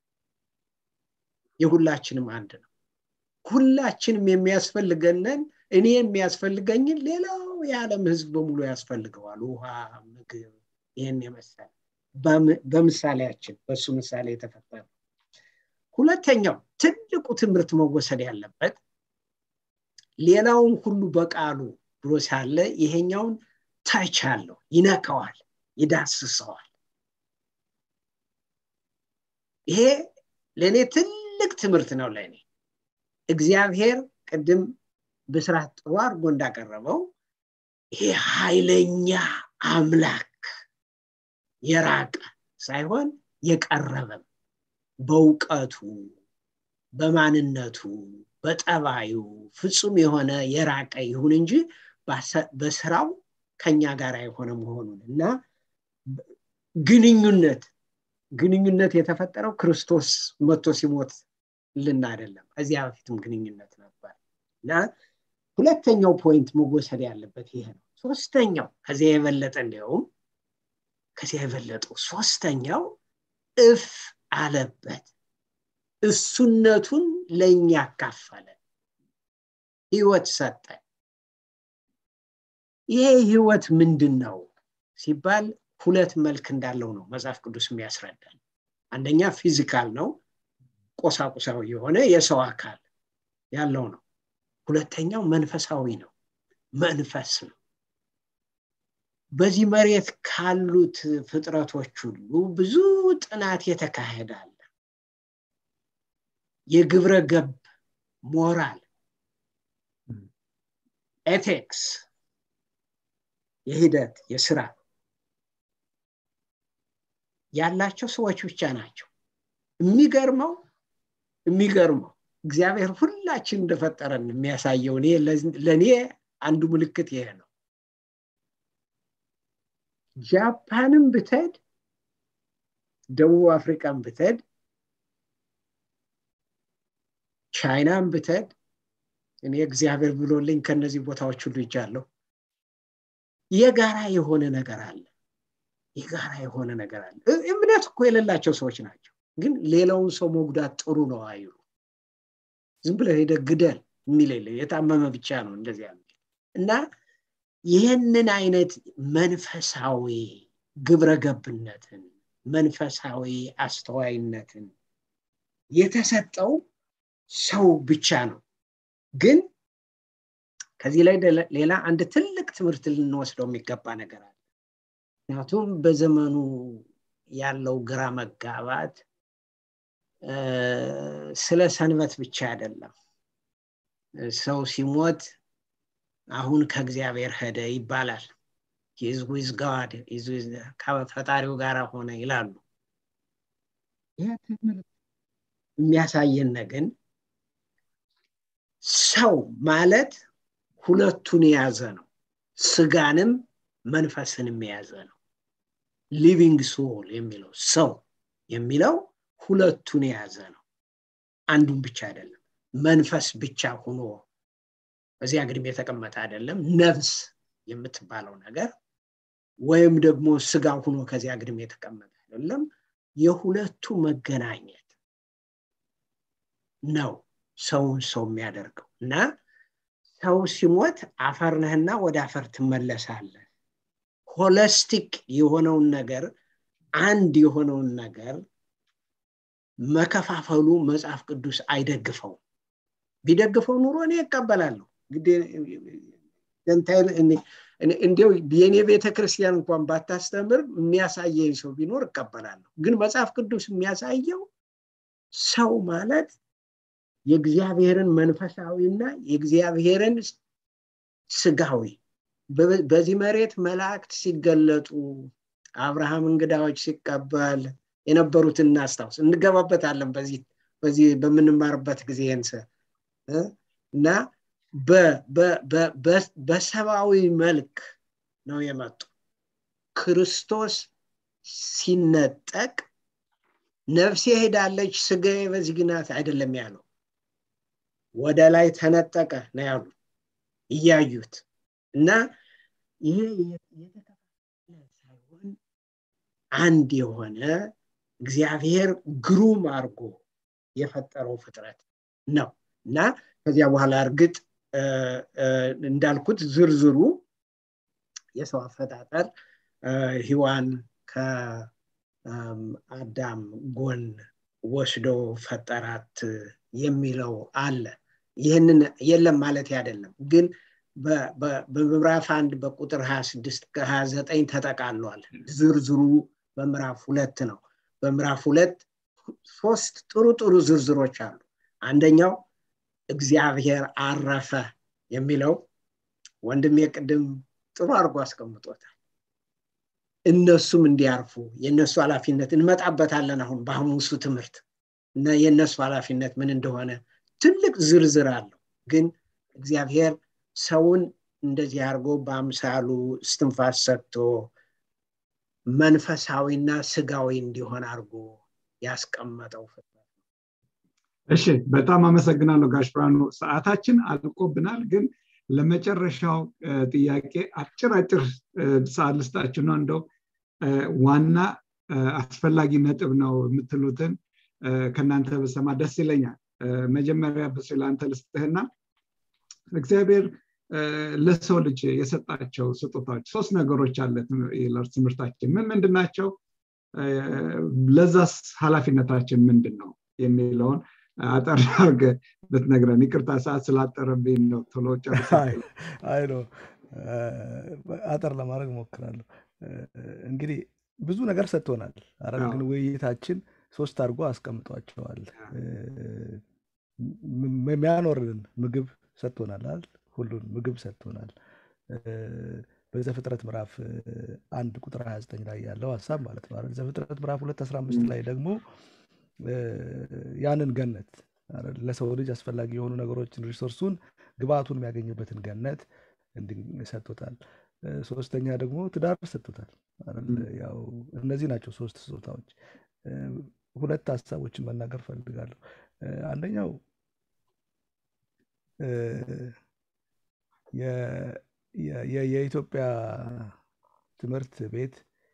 የሁላችንም አንድ ነው ሁላችንም የሚያስፈልገንን እኔ የሚያስፈልገኝን ሌላው የዓለም ህዝብ በሙሉ ያስፈልገዋል ውሃ ምግብ ይህን የመሰለ በምሳሌያችን በእሱ ምሳሌ የተፈጠረ ሁለተኛው ትልቁ ትምህርት መወሰድ ያለበት ሌላውን ሁሉ በቃሉ ብሎ ሳለ ይሄኛውን ታች አለው ይነካዋል ይዳስሰዋል ይሄ ለእኔ ትልቅ ትልቅ ትምህርት ነው ለእኔ እግዚአብሔር ቅድም ብስራት ጥሩ አድርጎ እንዳቀረበው ይሄ ኃይለኛ አምላክ የራቀ ሳይሆን የቀረበም በእውቀቱ በማንነቱ በጠባዩ ፍጹም የሆነ የራቀ ይሁን እንጂ በስራው ከኛ ጋር የሆነ መሆኑን እና ግንኙነት ግንኙነት የተፈጠረው ክርስቶስ መቶ ሲሞት ልና አይደለም ከዚያ በፊትም ግንኙነት ነበር እና ሁለተኛው ፖይንት መወሰድ ያለበት ይሄ ነው ሶስተኛው ከዚያ የበለጠ እንዲያውም ከዚያ የበለጠው ሶስተኛው እፍ አለበት እሱነቱን ለእኛ ያካፈለ ህይወት ሰጠን ይሄ ህይወት ምንድን ነው ሲባል ሁለት መልክ እንዳለው ነው መጽሐፍ ቅዱስ የሚያስረዳን አንደኛ ፊዚካል ነው ቆሳቁሳዊ የሆነ የሰው አካል ያለው ነው ሁለተኛው መንፈሳዊ ነው መንፈስ ነው በዚህ መሬት ካሉት ፍጥረቶች ሁሉ ብዙ ጥናት የተካሄዳል የግብረ ገብ ሞራል ኤቴክስ የሂደት የስራ ያላቸው ሰዎች ብቻ ናቸው የሚገርመው የሚገርመው እግዚአብሔር ሁላችን እንደፈጠረን የሚያሳየው ለእኔ አንዱ ምልክት ይሄ ነው ጃፓንም ብትሄድ ደቡብ አፍሪካን ብትሄድ ቻይናን ብትሄድ እኔ እግዚአብሔር ብሎልኝ ከነዚህ ቦታዎች ሁሉ ይጃለሁ የጋራ የሆነ ነገር አለ የጋራ የሆነ ነገር አለ እምነት እኮ የሌላቸው ሰዎች ናቸው ግን ሌላውን ሰው መጉዳት ጥሩ ነው አይሉ ዝም ብለ ሄደ ግደል የሚል የለ የታመመ ብቻ ነው እንደዚያ እና ይህንን አይነት መንፈሳዊ ግብረ ገብነትን መንፈሳዊ አስተዋይነትን የተሰጠው ሰው ብቻ ነው ግን ከዚህ ላይ ሌላ አንድ ትልቅ ትምህርት ልንወስደው የሚገባ ነገር አለ ምክንያቱም በዘመኑ ያለው ግራ መጋባት ስለ ሰንበት ብቻ አይደለም ሰው ሲሞት አሁን ከእግዚአብሔር ሄደ ይባላል ዊዝ ጋድ ከፈጣሪው ጋር ሆነ ይላሉ ይህ ትምህርት የሚያሳየን ግን ሰው ማለት ሁለቱን የያዘ ነው ስጋንም መንፈስንም የያዘ ነው ሊቪንግ ሶል የሚለው ሰው የሚለው ሁለቱን የያዘ ነው አንዱን ብቻ አይደለም መንፈስ ብቻ ሆኖ በዚያ ግድም የተቀመጠ አይደለም ነፍስ የምትባለው ነገር ወይም ደግሞ ስጋ ሆኖ ከዚያ ግድም የተቀመጠ አይደለም የሁለቱ መገናኘት ነው ሰውን ሰው የሚያደርገው እና ሰው ሲሞት አፈር ነህና ወደ አፈር ትመለሳለህ ሆለስቲክ የሆነውን ነገር አንድ የሆነውን ነገር መከፋፈሉ መጽሐፍ ቅዱስ አይደግፈው ቢደግፈው ኑሮ እኔ ይቀበላለሁ እንዲው የእኔ ቤተ ክርስቲያን እንኳን ባታስተምር የሚያሳየኝ ሰው ቢኖር እቀበላለሁ ግን መጽሐፍ ቅዱስ የሚያሳየው ሰው ማለት የእግዚአብሔርን መንፈሳዊና የእግዚአብሔርን ስጋዊ በዚህ መሬት መላእክት ሲገለጡ አብርሃም እንግዳዎች ሲቀበል የነበሩትን እናስታውስ እንገባበታለን በዚህ በዚህ በምንማርበት ጊዜ ንሰ እና በሰብአዊ መልክ ነው የመጡ ክርስቶስ ሲነጠቅ ነፍሴ ሄዳለች ስጋዬ በዚህ ግናት አይደለም ያለው ወደ ላይ ተነጠቀ ነው ያሉ እያዩት እና ይሄ የተከፋፈለ ሳይሆን አንድ የሆነ እግዚአብሔር ግሩም አድርጎ የፈጠረው ፍጥረት ነው እና ከዚያ በኋላ እርግጥ እንዳልኩት ዝርዝሩ የሰው አፈጣጠር ህዋን ከአዳም ጎን ወስዶ ፈጠራት የሚለው አለ ይህንን የለም ማለት አይደለም ግን በምዕራፍ አንድ በቁጥር 26 ከ29 ተጠቃሏል ዝርዝሩ በምዕራፍ ሁለት ነው በምዕራፍ ሁለት ሶስት ጥሩ ጥሩ ዝርዝሮች አሉ አንደኛው እግዚአብሔር አረፈ የሚለው ወንድም የቅድም ጥሩ አድርጎ አስቀምጦታል እነሱም እንዲያርፉ የእነሱ ኃላፊነት እንመጣበታለን አሁን በሐሙሱ ትምህርት እና የእነሱ ኃላፊነት ምን እንደሆነ ትልቅ ዝርዝር አለው ግን እግዚአብሔር ሰውን እንደዚህ አድርጎ በአምሳሉ እስትንፋስ ሰጥቶ መንፈሳዊና ስጋዊ እንዲሆን አድርጎ ያስቀመጠው ፍጥረት እሺ በጣም አመሰግናለሁ ጋሽ ብርሃኑ ሰዓታችን አልቆብናል ግን ለመጨረሻው ጥያቄ አጭር አጭር ሰዓት ልስጣችሁ ነው እንደው ዋና አስፈላጊ ነጥብ ነው የምትሉትን ከእናንተ በሰማ ደስ ይለኛል መጀመሪያ በስ ለአንተ ልስጥህና እግዚአብሔር ለሰው ልጅ የሰጣቸው ስጦታዎች ሶስት ነገሮች አለ ትምህርታችን ምን ምንድን ናቸው ለዛስ ኃላፊነታችን ምንድን ነው የሚለውን አጠር አርገ ብትነግረን ይቅርታ ሰዓት ስላጠረብኝ ነው ቶሎ አይ ነው አጠር ለማድረግ ሞክራለሁ እንግዲህ ብዙ ነገር ሰጥቶናል አረ ግን ውይይታችን ሶስት አድርጎ አስቀምጧቸዋል የሚያኖርን ምግብ ሰጥቶናል አይደል ሁሉን ምግብ ሰጥቶናል በዘፍጥረት ምዕራፍ አንድ ቁጥር 29 ላይ ያለው ሀሳብ ማለት ነው አይደል ዘፍጥረት ምዕራፍ 2 15 ላይ ደግሞ ያንን ገነት ለሰው ልጅ አስፈላጊ የሆኑ ነገሮችን ሪሶርሱን ግብአቱን የሚያገኝበትን ገነት ሰጥቶታል ሶስተኛ ደግሞ ትዳር ሰጥቶታል ያው እነዚህ ናቸው ሶስት ስጦታዎች ሁለት ሀሳቦችን መናገር ፈልጋለሁ አንደኛው የኢትዮጵያ ትምህርት ቤት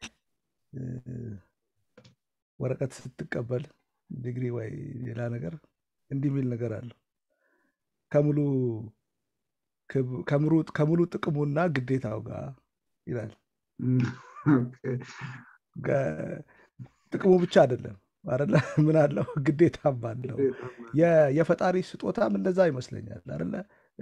ወረቀት ስትቀበል ዲግሪ ወይ ሌላ ነገር እንዲህ የሚል ነገር አለው ከሙሉ ጥቅሙና ግዴታው ጋር ይላል ጥቅሙ ብቻ አይደለም አለ ምን አለው ግዴታም አለው የፈጣሪ ስጦታም እንደዛ ይመስለኛል አለ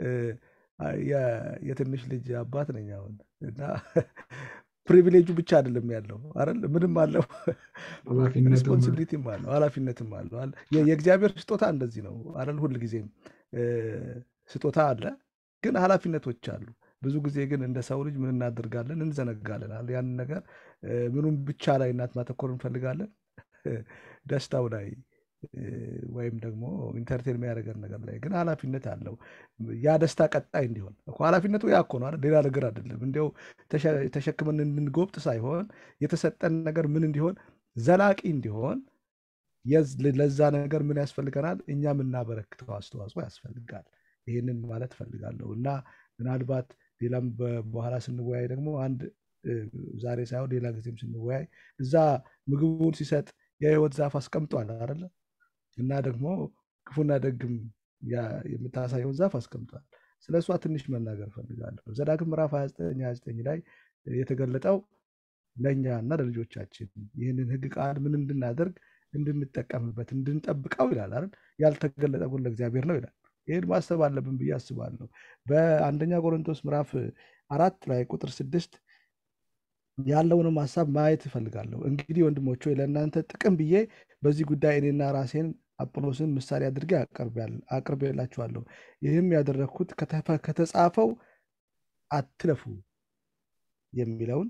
የትንሽ ልጅ አባት ነኝ አሁን እና ፕሪቪሌጁ ብቻ አይደለም ያለው አይደል ምንም አለው ሪስፖንሲቢሊቲም አለው ኃላፊነትም አለው የእግዚአብሔር ስጦታ እንደዚህ ነው አይደል ሁል ጊዜም ስጦታ አለ ግን ኃላፊነቶች አሉ ብዙ ጊዜ ግን እንደ ሰው ልጅ ምን እናደርጋለን እንዘነጋለን ያንን ነገር ምኑም ብቻ ላይ እናት ማተኮር እንፈልጋለን ደስታው ላይ ወይም ደግሞ ኢንተርቴን የሚያደርገን ነገር ላይ ግን ኃላፊነት አለው ያ ደስታ ቀጣይ እንዲሆን ኃላፊነቱ ያ እኮ ነው ሌላ ነገር አይደለም እንዲያው ተሸክመን እንድንጎብጥ ሳይሆን የተሰጠን ነገር ምን እንዲሆን ዘላቂ እንዲሆን ለዛ ነገር ምን ያስፈልገናል እኛ የምናበረክተው አስተዋጽኦ ያስፈልጋል ይህንን ማለት ፈልጋለሁ እና ምናልባት ሌላም በኋላ ስንወያይ ደግሞ አንድ ዛሬ ሳይሆን ሌላ ጊዜም ስንወያይ እዛ ምግቡን ሲሰጥ የህይወት ዛፍ አስቀምጧል አለ እና ደግሞ ክፉና ደግም የምታሳየውን ዛፍ አስቀምጧል ስለ እሷ ትንሽ መናገር ፈልጋለሁ ዘዳግም ምዕራፍ 29 ላይ የተገለጠው ለእኛ እና ለልጆቻችን ይህንን ህግ ቃል ምን እንድናደርግ እንድንጠቀምበት እንድንጠብቀው ይላል አይደል ያልተገለጠ ግን ለእግዚአብሔር ነው ይላል ይህን ማሰብ አለብን ብዬ አስባለሁ በአንደኛ ቆሮንቶስ ምዕራፍ አራት ላይ ቁጥር ስድስት ያለውንም ሀሳብ ማየት እፈልጋለሁ እንግዲህ ወንድሞች ወይ ለእናንተ ጥቅም ብዬ በዚህ ጉዳይ እኔና ራሴን አጵሎስን ምሳሌ አድርጌ አቅርቤላችኋለሁ ይህም ያደረግኩት ከተጻፈው አትለፉ የሚለውን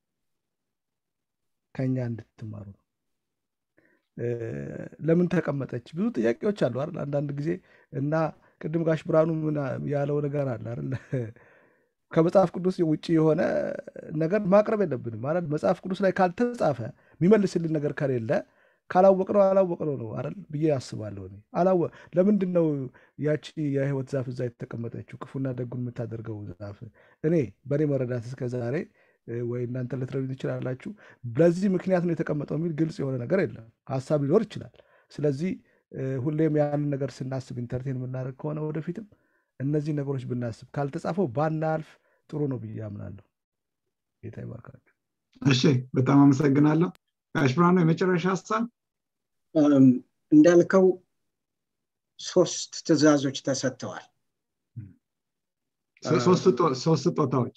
ከኛ እንድትማሩ ነው ለምን ተቀመጠች ብዙ ጥያቄዎች አሉ አይደል አንዳንድ ጊዜ እና ቅድም ጋሽ ብርሃኑ ያለው ነገር አለ አይደል ከመጽሐፍ ቅዱስ ውጭ የሆነ ነገር ማቅረብ የለብንም ማለት መጽሐፍ ቅዱስ ላይ ካልተጻፈ የሚመልስልን ነገር ከሌለ ካላወቅነው አላወቅነው ነው አይደል ብዬ አስባለሁ አላወ ለምንድን ነው ያቺ የህይወት ዛፍ እዛ የተቀመጠችው ክፉና ደጉን የምታደርገው ዛፍ እኔ በእኔ መረዳት እስከ ዛሬ ወይ እናንተ ልትረዱ ትችላላችሁ ለዚህ ምክንያት ነው የተቀመጠው የሚል ግልጽ የሆነ ነገር የለም ሀሳብ ሊኖር ይችላል ስለዚህ ሁሌም ያንን ነገር ስናስብ ኢንተርቴን የምናደርግ ከሆነ ወደፊትም እነዚህ ነገሮች ብናስብ ካልተጻፈው ባናልፍ ጥሩ ነው ብዬ አምናለሁ ጌታ ይባርካችሁ እሺ በጣም አመሰግናለሁ ጋሽ ብርሃኑ የመጨረሻ ሀሳብ እንዳልከው ሶስት ትእዛዞች ተሰጥተዋል ሶስት ስጦታዎች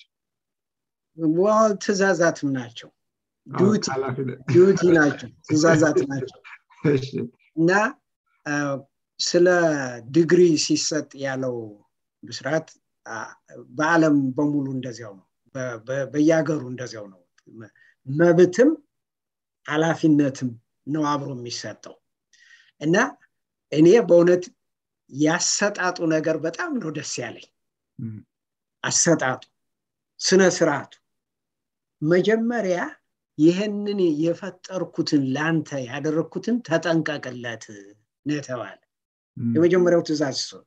ትእዛዛትም ናቸው ዲዩቲ ናቸው ትእዛዛት ናቸው እና ስለ ዲግሪ ሲሰጥ ያለው ብስራት በአለም በሙሉ እንደዚያው ነው በየሀገሩ እንደዚያው ነው መብትም ኃላፊነትም ነው አብሮ የሚሰጠው እና እኔ በእውነት ያሰጣጡ ነገር በጣም ነው ደስ ያለኝ አሰጣጡ ስነ ስርዓቱ መጀመሪያ ይህንን የፈጠርኩትን ለአንተ ያደረግኩትን ተጠንቀቅለት ነው የተባለ የመጀመሪያው ትእዛዝ እሱ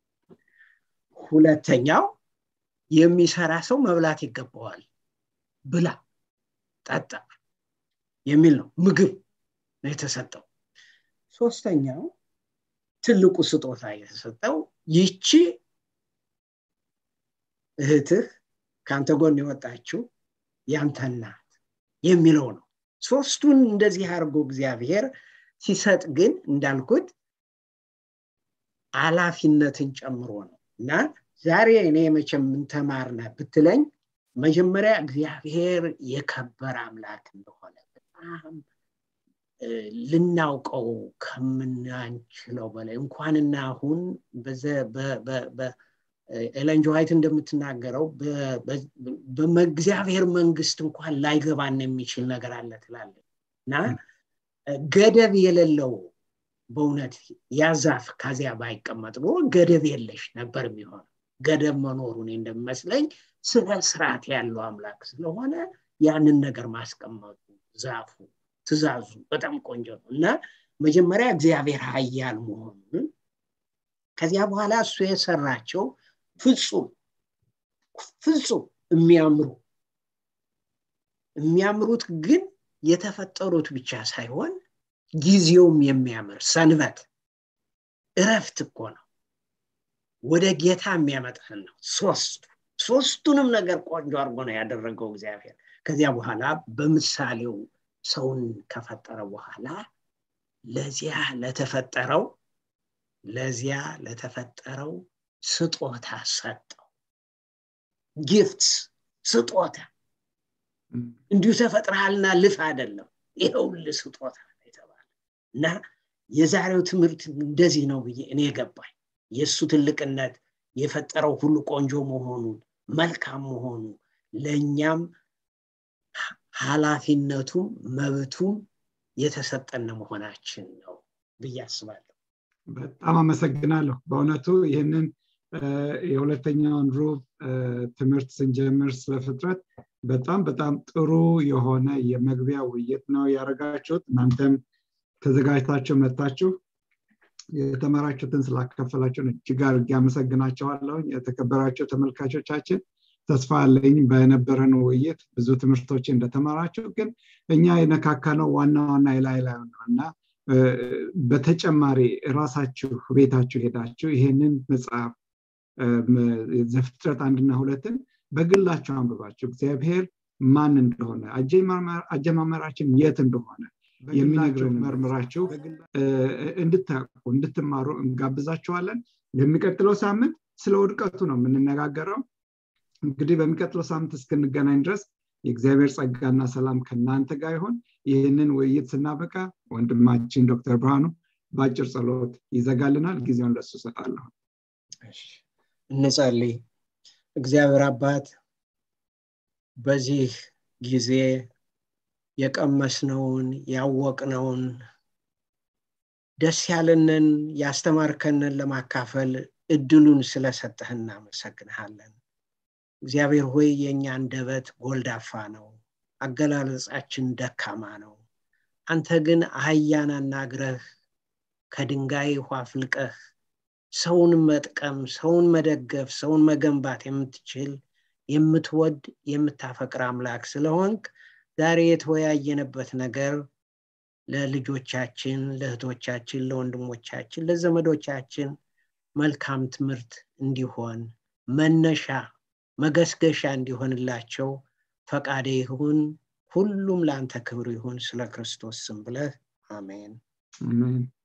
ሁለተኛው የሚሰራ ሰው መብላት ይገባዋል ብላ ጠጣ የሚል ነው ምግብ ነው የተሰጠው ሶስተኛው ትልቁ ስጦታ የተሰጠው ይቺ እህትህ ከአንተ ጎን የወጣችው ያንተ ናት የሚለው ነው ሶስቱን እንደዚህ አድርጎ እግዚአብሔር ሲሰጥ ግን እንዳልኩት አላፊነትን ጨምሮ ነው እና ዛሬ እኔ መቼም ምንተማርነ ብትለኝ መጀመሪያ እግዚአብሔር የከበረ አምላክ እንደሆነ በጣም ልናውቀው ከምናንችለው በላይ እንኳንና አሁን ኤለን ዋይት እንደምትናገረው በእግዚአብሔር መንግስት እንኳን ላይገባን የሚችል ነገር አለ ትላለ እና ገደብ የሌለው በእውነት ያዛፍ ከዚያ ባይቀመጥ ብሎ ገደብ የለሽ ነበር የሚሆነው ገደብ መኖሩ እኔ እንደሚመስለኝ ስለ ስርዓት ያለው አምላክ ስለሆነ ያንን ነገር ማስቀመጡ ዛፉ ትእዛዙ በጣም ቆንጆ ነው እና መጀመሪያ እግዚአብሔር ሀያል መሆኑን ከዚያ በኋላ እሱ የሰራቸው ፍጹም ፍጹም የሚያምሩ የሚያምሩት ግን የተፈጠሩት ብቻ ሳይሆን ጊዜውም የሚያምር ሰንበት እረፍት እኮ ነው ወደ ጌታ የሚያመጣህን ነው ሶስቱ ሶስቱንም ነገር ቆንጆ አድርጎ ነው ያደረገው እግዚአብሔር ከዚያ በኋላ በምሳሌው ሰውን ከፈጠረ በኋላ ለዚያ ለተፈጠረው ለዚያ ለተፈጠረው ስጦታ ሰጠው ጊፍትስ ስጦታ እንዲሁ ተፈጥረሃልና ልፍ አይደለም ይኸውል ስጦታ የተባለ እና የዛሬው ትምህርት እንደዚህ ነው ብዬ እኔ ገባኝ የእሱ ትልቅነት የፈጠረው ሁሉ ቆንጆ መሆኑን መልካም መሆኑ ለእኛም ኃላፊነቱም መብቱም የተሰጠን መሆናችን ነው ብዬ አስባለሁ በጣም አመሰግናለሁ በእውነቱ ይህንን የሁለተኛውን ሩብ ትምህርት ስንጀምር ስለፍጥረት በጣም በጣም ጥሩ የሆነ የመግቢያ ውይይት ነው ያደረጋችሁት እናንተም ተዘጋጅታችሁ መጣችሁ የተመራችሁትን ስላካፈላችሁን እጅግ አድርጌ አመሰግናቸዋለሁ የተከበራቸው ተመልካቾቻችን ተስፋ አለኝ በነበረን ውይይት ብዙ ትምህርቶች እንደተማራችሁ ግን እኛ የነካካነው ዋና ዋና የላይ ላይ ነው እና በተጨማሪ ራሳችሁ ቤታችሁ ሄዳችሁ ይሄንን መጽሐፍ ዘፍጥረት አንድና ሁለትን በግላችሁ አንብባችሁ እግዚአብሔር ማን እንደሆነ አጀማመራችን የት እንደሆነ የሚነግረው መርምራችሁ እንድታቁ እንድትማሩ እንጋብዛችኋለን የሚቀጥለው ሳምንት ስለ ውድቀቱ ነው የምንነጋገረው እንግዲህ በሚቀጥለው ሳምንት እስክንገናኝ ድረስ የእግዚአብሔር ጸጋና ሰላም ከእናንተ ጋር ይሆን ይህንን ውይይት ስናበቃ ወንድማችን ዶክተር ብርሃኑ በአጭር ጸሎት ይዘጋልናል ጊዜውን ለሱ ሰጣለሁ እንጸልይ እግዚአብሔር አባት በዚህ ጊዜ የቀመስነውን ያወቅነውን ደስ ያለንን ያስተማርከንን ለማካፈል እድሉን ስለሰጠህ እናመሰግንሃለን እግዚአብሔር ሆይ የእኛ አንደበት ጎልዳፋ ነው አገላለጻችን ደካማ ነው አንተ ግን አህያን አናግረህ ከድንጋይ ውሃ ፍልቀህ ሰውን መጥቀም ሰውን መደገፍ ሰውን መገንባት የምትችል የምትወድ የምታፈቅር አምላክ ስለሆንክ ዛሬ የተወያየንበት ነገር ለልጆቻችን ለእህቶቻችን ለወንድሞቻችን ለዘመዶቻችን መልካም ትምህርት እንዲሆን መነሻ መገስገሻ እንዲሆንላቸው ፈቃዴ ይሁን ሁሉም ለአንተ ክብር ይሁን ስለ ክርስቶስ ስም ብለህ አሜን አሜን